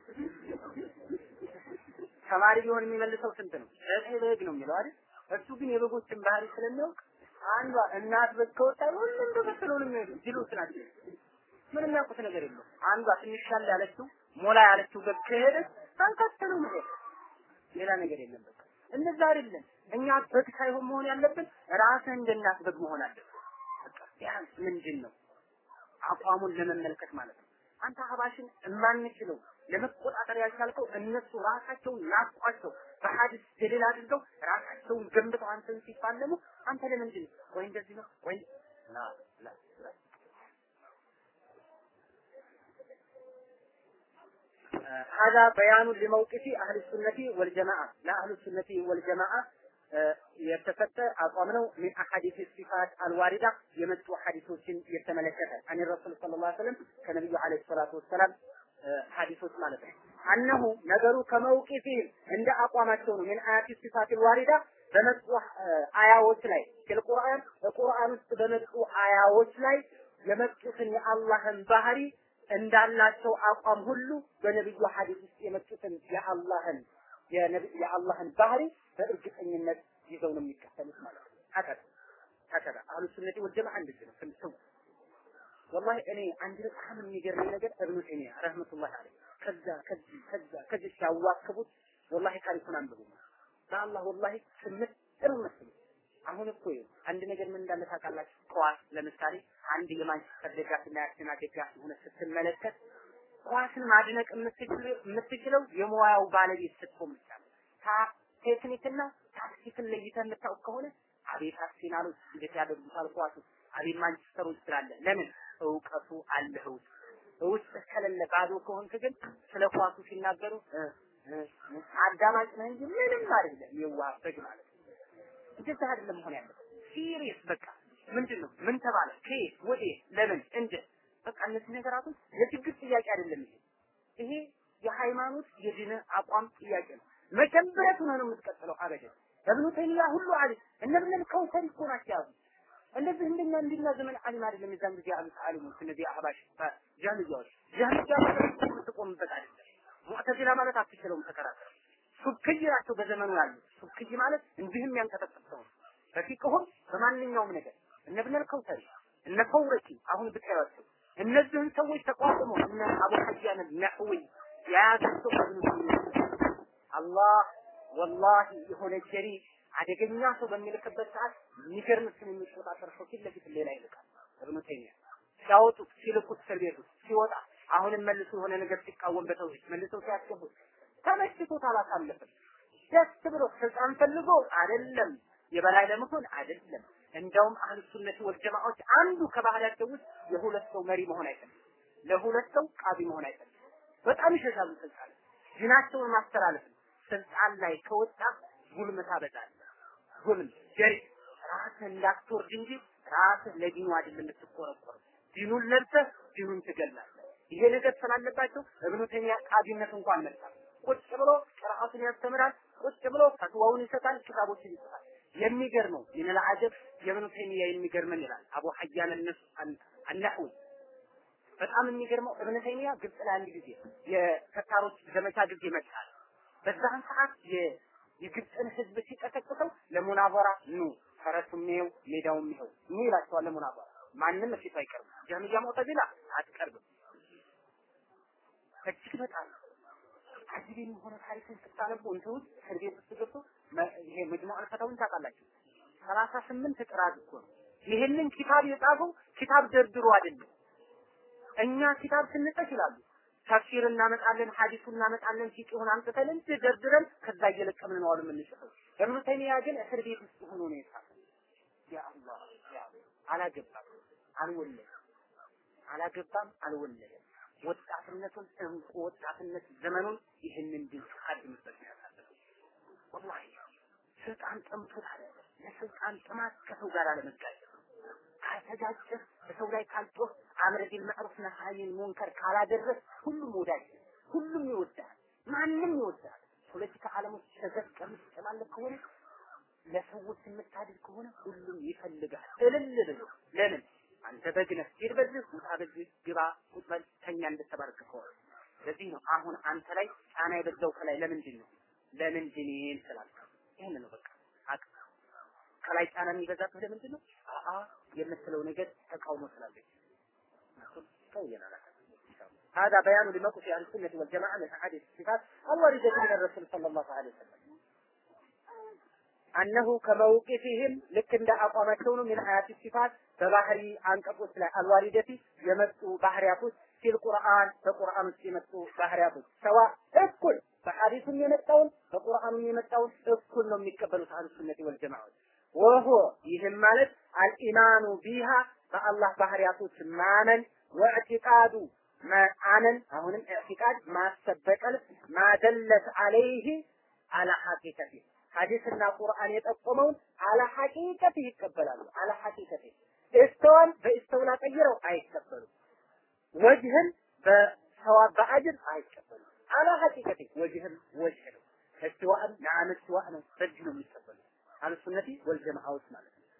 A: ተማሪ ቢሆን የሚመልሰው ስንት ነው? ዘጠኝ በግ ነው የሚለው አይደል? እሱ ግን የበጎችን ባህሪ ስለሚያውቅ አንዷ እናት በግ ከወጣ ሁሉም ተከትለው ነው የሚሄዱ። ጅሎች ናቸው። ምንም የሚያውቁት ነገር የለው። አንዷ ትንሽ ሻል ያለችው ሞላ ያለችው በግ ከሄደች ተከትለው መሄድ፣ ሌላ ነገር የለም። በቃ እንደዛ አይደለም። እኛ በግ ሳይሆን መሆን ያለብን ራስህ እንደ እናት በግ መሆን አለብን። በቃ ቢያንስ ምንድን ነው አቋሙን ለመመልከት ማለት ነው። አንተ አህባሽን የማንችለው ለመቆጣጠር ያልቻልከው እነሱ ራሳቸውን ናቋቸው በሐዲስ ደሊል አድርገው ራሳቸውን ገንብተው አንተን ሲፋለሙ አንተ ለምንድን ነው ወይ እንደዚህ ነው ወይ ላ ላ ላ هذا بيان لموقف أهل السنة والجماعة لا أهل السنة والجماعة የተሰጠ አቋም ነው ሚን አሐዲስ ሲፋት አልዋሪዳ የመጡ ሐዲሶችን የተመለከተ አን ረሱል ሰለላሁ ዐለይሂ ወሰለም ከነብዩ ዐለይሂ ሰላቱ ወሰላም ሐዲሶች ማለት ነው። አነሁ ነገሩ ከመውቂፊ እንደ አቋማቸው ነው። ሚን አያቲ ሲፋት አልዋሪዳ በመጡ አያዎች ላይ ቁርአን በቁርአን ውስጥ በመጡ አያዎች ላይ የመጡትን የአላህን ባህሪ እንዳላቸው አቋም ሁሉ በነብዩ ሐዲስ ውስጥ የመጡትን የአላህን የአላህን ባህሪ በእርግጠኝነት ይዘው ነው የሚከተሉት ማለት ነው። ሀከዛ ሀከዛ አህሉ ሱነቲ ወልጀማዓ እንደዚህ ነው። ስም ወላሂ እኔ አንድ በጣም የሚገርመኝ ነገር እብኑ ተይሚያ ረህመቱላሂ ዐለይህ ከዛ ከዚህ ከዛ ከዚህ ሲያዋክቡት ወላሂ ታሪኩን አንብቡ። በአላህ ወላሂ ስምት ጥሩ መስሉ አሁን እኮ አንድ ነገር ምን እንዳለ ታውቃላችሁ? ኳስ ለምሳሌ አንድ የማንቸስተር ደጋፊና የአርሰናል ደጋፊ ሆነ ስትመለከት ኳስን ማድነቅ የምትችለው የሙያው ባለቤት ስትሆን ብቻ ነው። ቴክኒክና ታክቲክን ለይተህ የምታውቅ ከሆነ አቤት አርሴናሎች እንዴት ያደርጉታል ኳሱ፣ አቤት ማንቸስተሮች ትላለህ። ለምን እውቀቱ አለህ ውስጥ ውስጥ ከሌለ ባዶ ከሆንክ ግን ስለ ኳሱ ሲናገሩ አዳማጭ ነህ እንጂ ምንም አይደለም። የዋህ በግ ማለት ነው። እንደዛ አይደለም መሆን ያለበት። ሲሪየስ በቃ ምንድን ነው ምን ተባለ፣ ከየት ወዴት፣ ለምን፣ እንደ በቃ እነዚህ ነገራቶች የችግር ጥያቄ አይደለም። ይሄ ይሄ የሃይማኖት የዲን አቋም ጥያቄ ነው። መጀመሪያ ሆነ ነው የምትቀጥለው አበደን እብኑ ተይሚያ ሁሉ አለ እነ ኢብኑል ከውሰሪ እኮ ናቸው ያዙ እንደዚህ እንደኛ እንዲና ዘመን አሊም አይደለም የዛን ጊዜ ያሉት አሊሞች እነዚህ አህባሽ ጃህልያዎች ጃህልያ ማለት የምትቆምበት አይደለም ሙዕተዚላ ማለት አትችለውም ተከራከረ ሱብክይ ናቸው በዘመኑ ያሉት ሱብክይ ማለት እንዲህም ያንቀጠቀጥ ሰው በፊቅሁም በማንኛውም ነገር እነ ኢብኑል ከውሰሪ እነ ፈውረቂ አሁን ብታያቸው እነዚህን ሰዎች ተቋቁሞ እነ አቡ ሐያን ነህዊ የያዛቸው እብኑ ተይሚያ አላህ ወላሂ የሆነ ጀሪ አደገኛ ሰው በሚልክበት ሰዓት የሚገርም ስም የሚቆጣጠር ሰው ፊት ለፊት ሌላ ይልካል። እብኑ ተይሚያ ሲያወጡት ሲልኩት እስር ቤት ውስጥ ሲወጣ አሁንም መልሶ የሆነ ነገር ሲቃወም በተውሂድ መልሰው ሲያስገቡት ተመችቶት አላሳለፍም። ደስ ብሎ ስልጣን ፈልጎ አይደለም የበላይ ለመሆን አይደለም። እንደውም አህሉ ሱነት ወልጀማዓዎች አንዱ ከባህላቸው ውስጥ የሁለት ሰው መሪ መሆን አይፈልግም። ለሁለት ሰው ቃቢ መሆን አይፈልግም። በጣም ይሸሻሉ ስልጣን ዲናቸውን ማስተላለፍ ነው። ስልጣን ላይ ከወጣ ጉልም ታበዛለህ። ጉልም ጀሪ ራስህ እንዳትወርድ እንጂ ራስህ ለዲኑ አይደለም የምትቆረቆር። ዲኑን ለብሰህ ዲኑን ትገላለህ። ይሄ ነገር ስላለባቸው እብኑ ተይሚያ ቃዲነት እንኳን መጣ። ቁጭ ብሎ ቅርአቱን ያስተምራል። ቁጭ ብሎ ፈትዋውን ይሰጣል፣ ኪታቦችን ይጽፋል። የሚገርመው ምን አጀብ የእብኑ ተይሚያ የሚገርመን ይላል አቡ ሐያን አነህዊ በጣም የሚገርመው እብነ ተይሚያ ግብጽ ላይ አንድ ጊዜ የተታሮች ዘመቻ ጊዜ መጣል በዛን ሰዓት የግብፅን ህዝብ ሲቀሰቅሰው ለሙናበራ ኑ ፈረሱም ይኸው ሜዳውም ይኸው ኑ ይላቸዋል። ለሙናበራ ማንም ፊት አይቀርም። ጀህሚያ ሙዕተዚላ አትቀርብም። እጅግ በጣም አጅብ የሆነ ታሪክን ስታነቡ እንትን ውስጥ እስር ቤት ውስጥ ገብቶ ይሄ መጅሙዕ አልፈታውን ታውቃላችሁ? ሰላሳ ስምንት ጥራት እኮ ነው። ይሄንን ኪታብ የጻፈው ኪታብ ደርድሮ አይደለም። እኛ ኪታብ ስንጽፍ ይላሉ ተፍሲር እናመጣለን፣ ሐዲሱ እናመጣለን፣ ፊቅሁን አምጥተን እንደ ደርድረን ከዛ እየለቀምን ነው አሉ የምንጽፈው። እብኑ ተይሚያ ግን እስር ቤት ውስጥ ሆኖ ነው የጻፈው። ያ አላህ ያ አላገባም፣ አልወለደም፣ አላገባም፣ አልወለደም። ወጣትነቱን እንቁ ወጣትነት ዘመኑን ይህንን ድል ሲቀድምበት ያሳለፈው ወላሂ ስልጣን ጠምቶት አይደለም። ለስልጣን ጥማት ከሰው ጋር አለመጋጨት ካልተጋጨህ በሰው ላይ ካልጮህ አምር ቢል መዕሩፍ ነሃይን ሙንከር ካላደረስ ሁሉም ወዳጅ ሁሉም ይወዳል፣ ማንም ይወዳል። ፖለቲካ ዓለም ውስጥ ተዘፍቀህ የምትጨማለቅ ከሆነ ለሰዎች የምታድል ከሆነ ሁሉም ይፈልጋል። እልል ብሎ ለምን አንተ በግ ነህ፣ ሂድ በዚህ ውጣ፣ በዚህ ግባ፣ ቁጭ በል፣ ተኛ እንደተባረክ ከሆነ ስለዚህ ነው አሁን አንተ ላይ ጫና የበዛው ከላይ ለምንድን ነው ለምንድን ይሄን ስላልክ ይሄን ነው በቃ አቅ ከላይ ጫና የሚበዛብህ ለምንድን ነው አአ የምትለው ነገር ተቃውሞ ስላለች قوينا لك هذا بيان لموقف اهل السنه والجماعه من احاديث الصفات الوارده من الرسول صلى الله عليه وسلم አነሁ ከመውቂፊህም ልክ እንደ አቋማቸው ነው። ሚን ሀያት ሲፋት በባህሪ አንቀጾች ላይ አልዋሪደቲ የመጡ ባህሪያቶች ፊል ቁርአን በቁርአን ውስጥ የመጡ ባህሪያቶች ሰዋ እኩል በሐዲሱም የመጣውን በቁርአኑም የመጣውን እኩል ነው የሚቀበሉት አህሉ ሱነቲ ወል ጀማዓት ወሆ ይህም ማለት አልኢማኑ ቢሃ በአላህ ባህሪያቶች ማመን ወእዕቲቃዱ ማመን አሁንም ኢዕቲቃድ ማሰበቀል ማደለት አለይህ አላ ሐቂቀቲ ሐዲስና ቁርአን የጠቆመውን አላ ሐቂቀቲ ይቀበላሉ። አላ ሐቂቀቲ እስተዋን በእስተውላ ቀይረው አይቀበሉም። ወጅህን በሰዋብ በአጅር አይቀበሉም። አላ ሐቂቀቲ ወጅህን ወጅህ ነው። እስትዋእም ነዓም እስትዋእ ነው። በዚህ ነው የሚቀበሉት አህሉሱነቲ ወልጀማዓዎች ማለት ነው።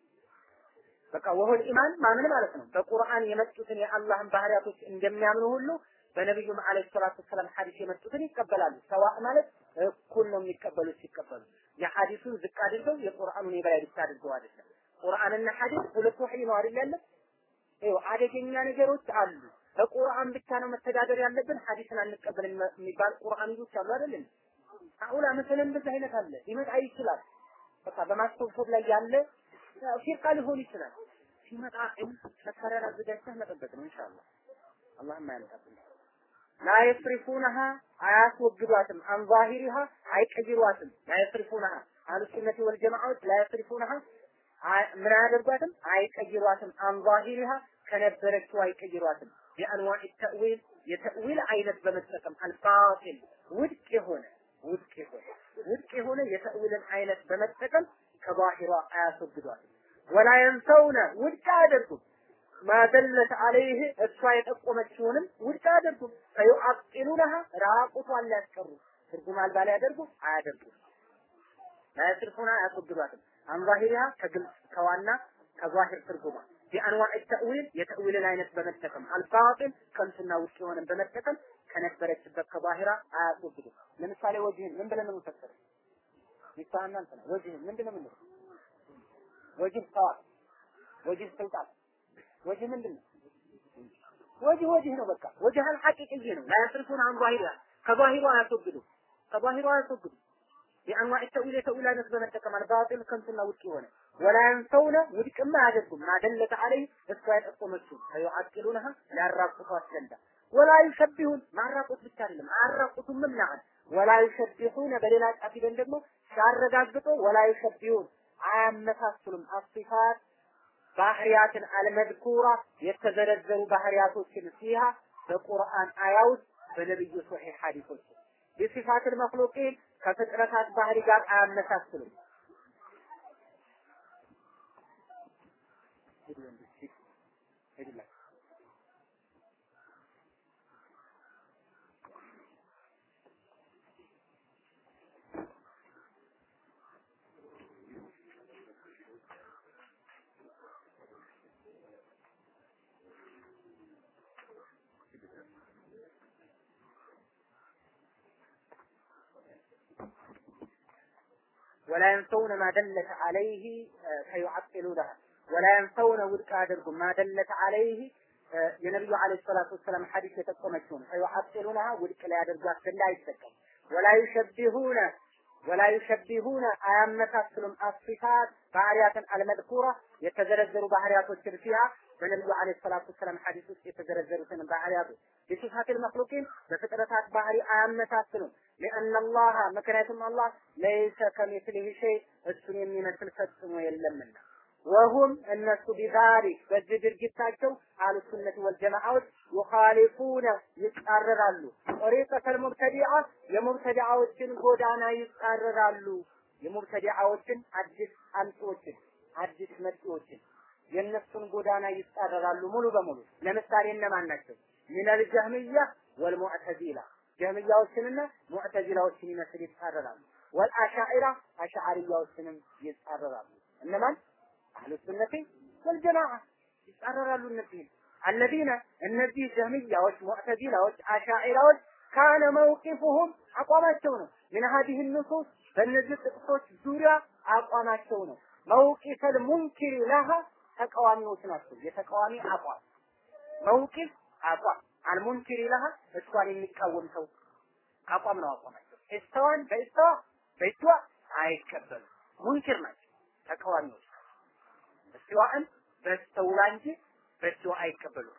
A: በቃ ወሁል ኢማን ማመን ማለት ነው። በቁርአን የመጡትን የአላህን ባህሪያቶች እንደሚያምኑ ሁሉ በነቢዩም አለይሂ ሰላቱ ወሰላም ሐዲስ የመጡትን ይቀበላሉ። ሰዋእ ማለት እኩል ነው የሚቀበሉት ሲቀበሉ የሐዲሱን ዝቅ አድርገው የቁርአኑን የበላይ ብቻ አድርገው አይደለም። ቁርአንና ሐዲስ ሁለት ወህይ ነው አይደል ያለ? ይኸው አደገኛ ነገሮች አሉ። በቁርአን ብቻ ነው መተዳደር ያለብን፣ ሐዲስን አንቀበልም የሚባል ቁርአን ይዞች አሉ አይደል? አሁላ መሰለን እንደዚህ አይነት አለ ሊመጣ ይችላል። በቃ በማስተውሰብ ላይ ያለ ፊርቃ ሊሆን ይችላል። ሲመጣ መሳሪያ አዘጋጅተህ መጠበቅ ነው ኢንሻአላህ። አላህም አያመጣብን። ላ የስሪፉነሃ አያስወግዷትም፣ አን ዛሂሪሃ አይቀይሯትም። ላ የስሪፉነሃ አህሉ ሱነቲ ወል ጀማዓዎች ላ የስሪፉነሃ ምን አያደርጓትም? አይቀይሯትም። አን ዛሂሪሃ ከነበረችው አይቀይሯትም። የአንዋዕ ተእዊል የተእዊል አይነት በመጠቀም አልባጢል ውድቅ የሆነ ውድቅ የሆነ ውድቅ የሆነ የተእዊልን አይነት በመጠቀም ከባሂሯ አያስወግዷትም። ወላ የንሰውነ ውድቅ አያደርጉም። ማደለት አለይህ እሷ የጠቆመችውንም ውድቅ አያደርጉም። ፈዩዓጢሉነሃ ራቁቷን ሊያስቀሩ ትርጉም አልባ ሊያደርጉ አያደርጉም። ላያስርፉና አያስወግዷትም። አንዛሂሪሃ ከግልጽ ከዋና ከዛሂር ትርጉማ ቢአንዋዕ ተእዊል የተእዊልን አይነት በመጠቀም አልባጢል ከንቱና ውድቅ የሆነን በመጠቀም ከነበረችበት ከባሂራ አያስወግዱም። ለምሳሌ ወጅህን ምን ብለን ነው የምንፈሰረው? ሚስታህና እንትና ወጅህን ምንድን ነው የምንለው? ወጅህ ሰዋት፣ ወጅህ ስልጣን፣ ወጅህ ምንድን ነው? ወጅህ ወጅህ ነው። በቃ ወጅህ አልሐቂቅይ ነው። ላያስርፉን አን ዛሂራ ከባሂሩ አያስወግዱ ከባሂሩ አያስወግዱ የአንዋዕ ተእዊል የተእዊል አይነት በመጠቀም አልባጢል ከንቱና ውድቅ የሆነ ወላ የንሰውነ ውድቅማ አያደርጉም ማደለተ አለይ እሷ የጠቆመችው ፈዩዓጢሉነሃ ሊያራቁቷት ዘንዳ ወላ ዩሸቢሁን ማራቁት ብቻ አይደለም አያራቁቱም ምናምን ወላ ዩሸቢሁነ በሌላ ጫፍ ሂደን ደግሞ ሲያረጋግጡ ወላ ዩሸቢሁን አያመሳስሉም አሲፋት ባህሪያትን አልመድኩራ የተዘረዘሩ ባህሪያቶችን ሲሃ በቁርአን አያ ውስጥ በነብዩ ሶሒህ ሐዲሶች የሲፋትን መክሉቂን ከፍጥረታት ባህሪ ጋር አያመሳስሉም። ولا ينسون ما دلت عليه فيعطلونها ولا ينسون ውድቅ አያደርጉም ما دلت عليه የነብዩ አለይሂ ሰላቱ ወሰላም ሐዲስ የጠቆመችውን ፈዩዓጢሉነሃ ውድቅ ላይ ያደርጓት ዘንድ አይጠቀም ወላ ዩሸቢሁነ ወላ ዩሸቢሁነ አያመሳስሉም አሲፋት ባህሪያትን አልመድኩራ የተዘረዘሩ ባህሪያቶችን ፊሃ በነብዩ አለይሂ ሰላቱ ወሰላም ሐዲስ ውስጥ የተዘረዘሩትን ባህሪያቶች በሲፋት المخلوقين በፍጥረታት ባህሪ አያመሳስሉም لأن الله ምክንያቱም አላህ ለይሰ ከሚስሊሂ ሸይ እሱን የሚመስል ፈጽሞ የለምና ወሁም እነሱ ቢዛሊክ በዚህ ድርጊታቸው አህሉ ሱነት ወልጀማዓዎች ዩኻሊፉነ ይጻረራሉ ጠሪቀተል ሙብተዲዓ የሙብተዲዓዎችን ጎዳና ይጻረራሉ የሙብተዲዓዎችን አዲስ አምጪዎችን አዲስ መጪዎችን የእነሱን ጎዳና ይጻረራሉ ሙሉ በሙሉ ለምሳሌ እነማን ናቸው ሚነል ጀህሚያ ወልሙዕተዚላ ጀህሚያዎችንና ሙዕተዚላዎችን ይመስል ይጻረራሉ ወልአሻዒራ አሻዓሪያዎችንም ይጻረራሉ እነማን አህሉ ሱነቲ ወልጀማዓ ይጻረራሉ እነዚህን አለዚነ እነዚህ ጀህሚያዎች ሙዕተዚላዎች አሻዒራዎች ካነ መውቂፉሁም አቋማቸው ነው ምን ሀዲህ ንሱስ በእነዚህ ጥቅሶች ዙሪያ አቋማቸው ነው መውቂፈል ሙንኪሪ ለሃ ተቃዋሚዎች ናቸው የተቃዋሚ አቋም መውቂፍ አቋም አልሙንኪሪ ለሃ እሷን የሚቃወም ሰው አቋም ነው አቋማቸው እስተዋን በእስተዋ በእስተዋ አይቀበሉም ሙንኪር ናቸው፣ ተቃዋሚዎች እስቲዋእን በስተውላ እንጂ በስተዋ አይቀበሉም።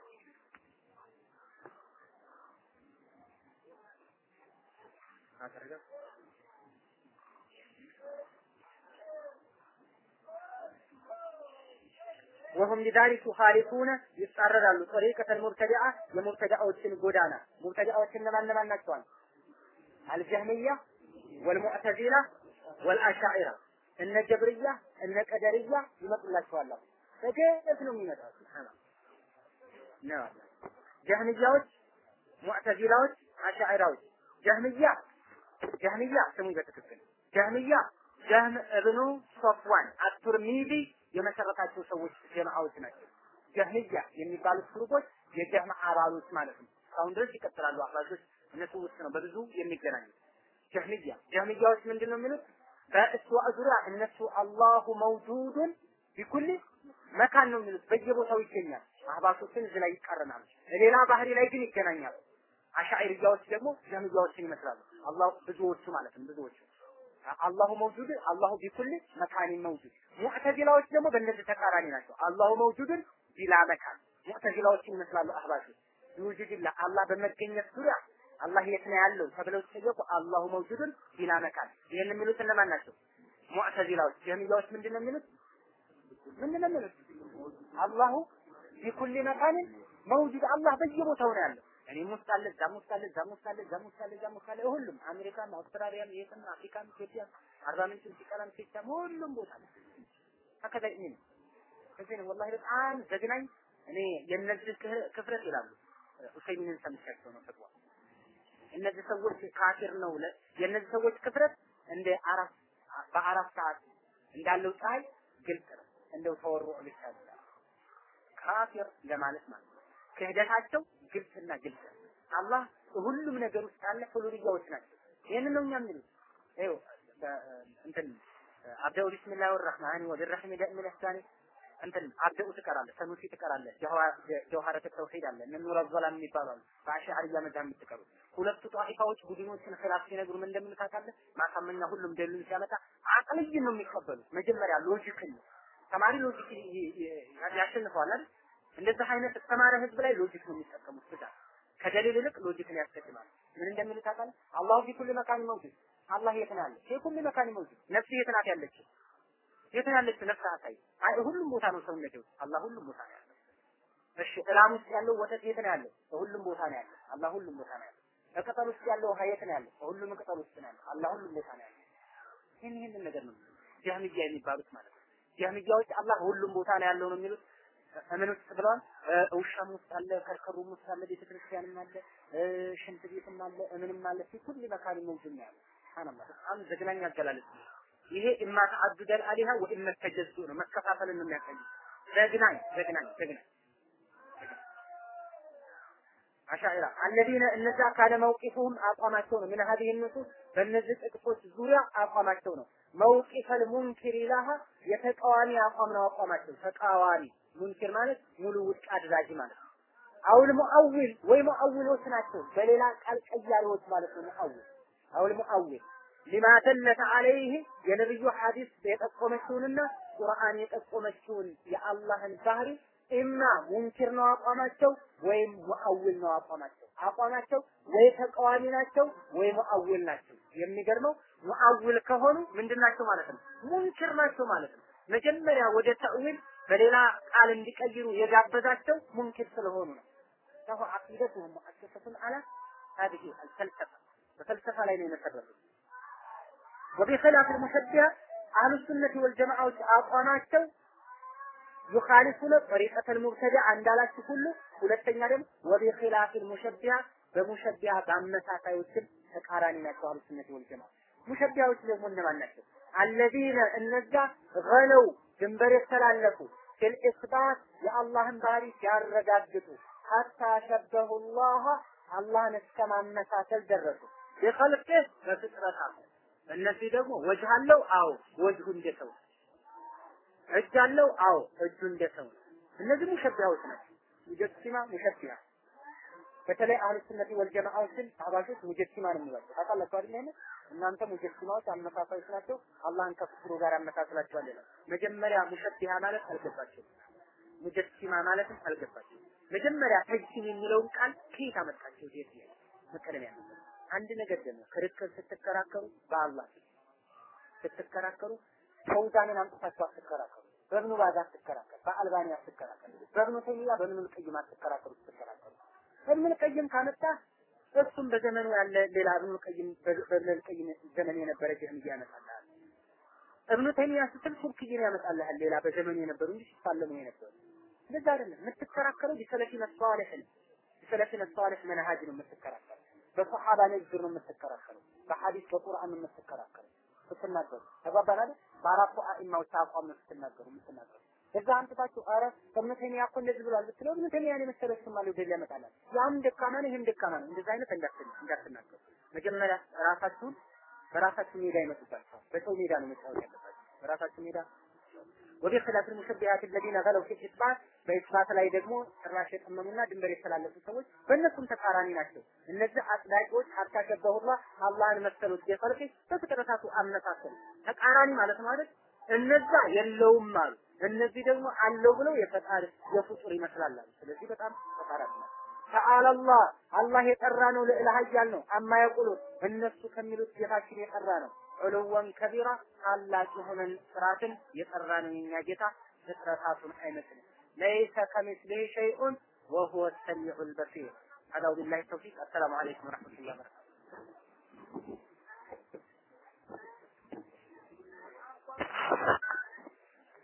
A: ወሁም ሊዛሊክ ዩኻሊፉነ ይጻረራሉ ጠሪቀተል ሙብተዲዓ የሙብተዲዓዎችን ጎዳና ሙብተዲዓዎች እነማን እነማን ናቸዋል? አልጀህሚያ ወልሙዕተዚላ ወልአሻዒራ እነ ጀብርያ እነ ቀደርያ ይመጡላቸዋል። በገፍ ነው የሚመጣው። ነው ጀህሚያዎች፣ ሙዕተዚላዎች፣ አሻዒራዎች ጀህሚያ ጀህሚያ ስሙ በትክክል ጀህሚያ ጀህም እብኑ ሶፍዋን አቱርሚዚ የመሰረታቸው ሰዎች ጀማዓዎች ናቸው። ጀህሚያ የሚባሉት ግሩፖች የጀህም አባሎች ማለት ነው። እስካሁን ድረስ ይቀጥላሉ። አባሎች እነሱ ውስጥ ነው በብዙ የሚገናኙት። ጀህሚያ ጀህሚያዎች ምንድን ነው የሚሉት? በእስዋዕ ዙሪያ እነሱ አላሁ መውጁዱን ቢኩል መካን ነው የሚሉት። በየቦታው ይገኛል። አህባሾችን እዚህ ላይ ይቃረናሉ። ሌላ ባህሪ ላይ ግን ይገናኛሉ። አሻዒርያዎች ደግሞ ጀህሚያዎችን ይመስላሉ። አላህ ብዙዎቹ ማለት ነው ብዙዎቹ አላሁ መውጁድ አላሁ ቢኩል መካኒን መውጁድ። ሙዕተዚላዎች ደግሞ በእነዚህ ተቃራኒ ናቸው። አላሁ መውጁድን ቢላ መካን ሙዕተዚላዎችን ይመስላሉ አህባሾች። ቢውጁድላ አላህ በመገኘት ዙሪያ አላህ የት ነው ያለው ተብለው ሲጠየቁ አላሁ መውጁድን ቢላ መካን። ይህን የሚሉት እነማን ናቸው? ሙዕተዚላዎች። ጀህሚያዎች ምንድን ነው የሚሉት? ምንድን ነው የሚሉት? አላሁ ቢኩል መካንን መውጁድ አላህ በየቦታው ነው ያለው። እኔም ውስጥ አለ፣ እዛም ውስጥ አለ፣ እዛም ውስጥ አለ፣ እዛም ውስጥ አለ፣ እዛም ውስጥ አለ። ሁሉም አሜሪካም፣ አውስትራሊያም፣ የትም አፍሪካም፣ ኢትዮጵያም፣ አርባ ምንጭም፣ ሲቀላም፣ ሴቻም ሁሉም ቦታ አለ። ሀከዛ ይሄ ነው። እዚህ ነው ወላሂ በጣም ዘግናኝ። እኔ የእነዚህ ክፍረት ይላሉ ኡሰይሚንን ሰምቻቸው ነው ፈጥዋ እነዚህ ሰዎች ካፊር ነው ለ የእነዚህ ሰዎች ክፍረት እንደ አራት በአራት ሰዓት እንዳለው ፀሐይ ግልጽ ነው። እንደው ተወሩ ብቻ ካፊር ለማለት ማለት ነው። ክህደታቸው ግልጽና ግልጽ አላህ ሁሉም ነገር ውስጥ ያለ ሁሉልያዎች ናቸው። ይህንን ነው እኛ የሚሉት ይኸው እንትን አብደው ቢስሚላህ ወራህማን ወቢረሒም ደእሚል ኢሕሳኒ እንትን አብደው ትቀራለህ፣ ሰኑሲ ትቀራለህ፣ ጀውሃረት ተውሂድ አለ፣ እነ ኑር አዘላም የሚባሉ አሉ። በአሽዓሪያ መዛህ የምትቀሩት ሁለቱ ጧኢፋዎች ቡድኖችን ኺላፍ ሲነግሩ ምን እንደምን ታውቃለህ? ማሳመኛ ሁሉም ደሉን ሲያመጣ አቅልይን ነው የሚቀበሉት። መጀመሪያ ሎጂክን ተማሪ ሎጂክ ያሸንፈዋል አይደል? እንደዚህ አይነት የተማረ ህዝብ ላይ ሎጂክ ነው የሚጠቀሙት ብዛት ከደሊል ይልቅ ሎጂክን ያስቀድማል። ምን እንደሚል ታውቃለህ? አላሁ ፊ ኩሊ መካን መውጁድ አላህ የት ነው ያለው? ፊ ኩሊ መካን መውጁድ ነፍስ የት ናት ያለችው? የት ነው ያለችው? ነፍስ አሳይ። አይ ሁሉም ቦታ ነው ሰውነቴ ውስጥ አላህ ሁሉም ቦታ ነው ያለው። እሺ እላም ውስጥ ያለው ወተት የት ነው ያለው? ሁሉም ቦታ ነው ያለው። አላህ ሁሉም ቦታ ነው ያለው። በቅጠል ውስጥ ያለው ውሃ የት ነው ያለው? ሁሉም ቅጠል ውስጥ ነው ያለው። አላህ ሁሉም ቦታ ነው ያለው። ይህን ይህንን ነገር ነው ጀህሚያ የሚባሉት ማለት ነው። ጀህሚያዎች አላህ ሁሉም ቦታ ነው ያለው ነው የሚሉት እምን ውስጥ ብለዋል። ውሻም ውስጥ አለ፣ ከርከሩም ውስጥ አለ፣ ቤተክርስቲያንም አለ፣ ሽንት ቤትም አለ፣ እምንም አለ። ፊ ኩል መካን መውጁድ ነው ያለው። ሱብሃንአላህ በጣም ዘግናኝ አገላለጽ ነው። ይሄ ኢማ ተዓዱደል አሊሃ ወኢማ ተጀዙ ነው፣ መከፋፈልን ነው የሚያሳይ። ዘግናኝ ዘግናኝ ዘግናኝ አሻኢራ አለዚነ እነዛ ካለ መውቂፉም አቋማቸው ነው። ምን ሀዲህ ንሱስ በእነዚህ ጥቅሶች ዙሪያ አቋማቸው ነው። መውቂፈል ሙንኪር ኢላሃ የተቃዋሚ አቋም ነው አቋማቸው። ተቃዋሚ ሙንኪር ማለት ሙሉ ውድቅ አድራጊ ማለት ነው። አውል ሙአዊል ወይ ሙአዊሎች ናቸው። በሌላ ቃል ቀያሪዎች ማለት ነው። ሙአዊል አውል ሙአዊል ሊማ ደለት አለይህ የነብዩ ሐዲስ የጠቆመችውንና ቁርአን የጠቆመችውን የአላህን ባህሪ ኢማ ሙንኪር ነው አቋማቸው ወይም ሙአዊል ነው አቋማቸው። አቋማቸው ወይ ተቃዋሚ ናቸው ወይ ሙአዊል ናቸው። የሚገርመው ሙአዊል ከሆኑ ምንድን ናቸው ማለት ነው? ሙንኪር ናቸው ማለት ነው። መጀመሪያ ወደ ተእዊል በሌላ ቃል እንዲቀይሩ የጋበዛቸው ሙንኪር ስለሆኑ ነው። ሰሁ አቂደቱሁም ሙአሰሰቱን አላ ሀዲሂ አልፈልሰፋ በፈልሰፋ ላይ ነው የመሰረቱት። ወቢኺላፍ አልሙሸቢሃ አህሉ ሱነቲ ወልጀማዓዎች አቋማቸው ዩኻሊፉነ ጠሪቀተል ሙብተዲዓ እንዳላችሁ ሁሉ ሁለተኛ ደግሞ ወቢኺላፍ አልሙሸቢሃ በሙሸቢሃ በአመሳሳዮችም ተቃራኒ ናቸው አህሉ ሱነቲ ወልጀማዓ። ሙሸቢሃዎች ደግሞ እነማን ናቸው? አለዚነ እነዛ ገለው ድንበር የተላለፉ ፊል ኢስባት የአላህን ባህሪ ሲያረጋግጡ ሐታ ሸበሁ ላህ አላህን እስከ ማመሳሰል ደረሱ። የኸልቅህ በፍጥረታት እነዚህ ደግሞ ወጅህ አለው፣ አዎ ወጅሁ እንደ ሰው እጅ አለው፣ አዎ እጁ እንደ ሰው እነዚህ ሙሸቢሃዎች ናቸው። ሙጀሲማ ሙሸቢሃ በተለይ አህሉ ሱነቲ ወልጀማዓዎችን አህባሾች ሙጀሲማ ነው የሚሏቸው ታውቃላችሁ አይደል? እናንተ ሙጀሲማዎች አመሳሳዮች ናቸው፣ አላህን ከፍሩ ጋር አመሳስላችኋል ይላል። መጀመሪያ ሙሸቢሃ ማለት አልገባቸው፣ ሙጀሲማ ማለትም አልገባቸው። መጀመሪያ ተጅሲም የሚለውን ቃል ከየት አመጣቸው? ዴት ላይ መቀደም ያለበት አንድ ነገር ደግሞ ክርክር ስትከራከሩ በአላህ ስትከራከሩ ፈውዛንን አምጥታችሁ አትከራከሩ። በእብኑ ባዝ አትከራከር፣ በአልባኒ አትከራከር፣ በእብኑ ተይሚያ በእብኑ ልቀይም አትከራከሩ። ስትከራከሩ እብኑ ልቀይም ካመጣ እሱም በዘመኑ ያለ ሌላ እብኑ ልቀይም በእብኑ ልቀይም ዘመን የነበረ ጀህሚያ ያመጣልሃል። እብኑ ተይሚያ ስትል ሱብኪይን ያመጣልሃል ሌላ በዘመኑ የነበሩ እንጂ ሲፋለሙ የነበሩ እንደዛ አይደለም። የምትከራከረው ቢሰለፊነ ሷሊህ ነው። ቢሰለፊነ ሷሊህ መንሃጅ ነው የምትከራከረው። በሰሃባ ንግግር ነው የምትከራከረው። በሐዲስ በቁርአን ነው የምትከራከረው ስትናገሩ ተግባባን አይደል? በአራቱ አኢማዎች አቋም ነው ስትናገሩ የምትናገሩ። እዛ አንጥታችሁ ኧረ እብኑ ተይሚያ እኮ እንደዚህ ብሏል ብትለው እብኑ ተይሚያን የመሰለ ስም አለ ወደዚህ ያመጣላል። ያም ደካማ ነው፣ ይህም ደካማ ነው። እንደዚህ አይነት እንዳትን እንዳትናገሩ። መጀመሪያ ራሳችሁን በራሳችሁ ሜዳ ይመጡባችኋል። በሰው ሜዳ ነው መጫወት ያለባችሁ። በራሳችሁ ሜዳ ወደ ኺላፍ المشبهات الذين غلوا في الإثبات በኢስባት ላይ ደግሞ ጭራሽ የጠመሙና ድንበር የተላለፉ ሰዎች በእነሱም ተቃራኒ ናቸው። እነዚህ አጽዳቂዎች አታሸበሁላ አላህን መሰሉት የፈልቅ በፍጥረታቱ አመሳሰሉ ተቃራኒ ማለት ነው አይደል? እነዛ የለውም አሉ። እነዚህ ደግሞ አለው ብለው የፈጣሪ የፍጡር ይመስላል አሉ። ስለዚህ በጣም ተቃራኒ ነው። ተዓላ አላህ አላህ የጠራ ነው፣ ልዕለ ኃያል ነው። አማ የቁሉት እነሱ ከሚሉት ጌታችን የጠራ ነው። ዑሉወን ከቢራ ታላቅ የሆነን ስራትን የጠራ ነው የኛ ጌታ ፍጥረታቱን አይመስልም። ለይሰ ከሚስሊሂ ሸይኡን ወሁወ ሰሚዑል በሲር። አዳው ቢላሂ ተውፊቅ። አሰላሙ አለይኩም ወረሕመቱላሂ ወበረካቱህ።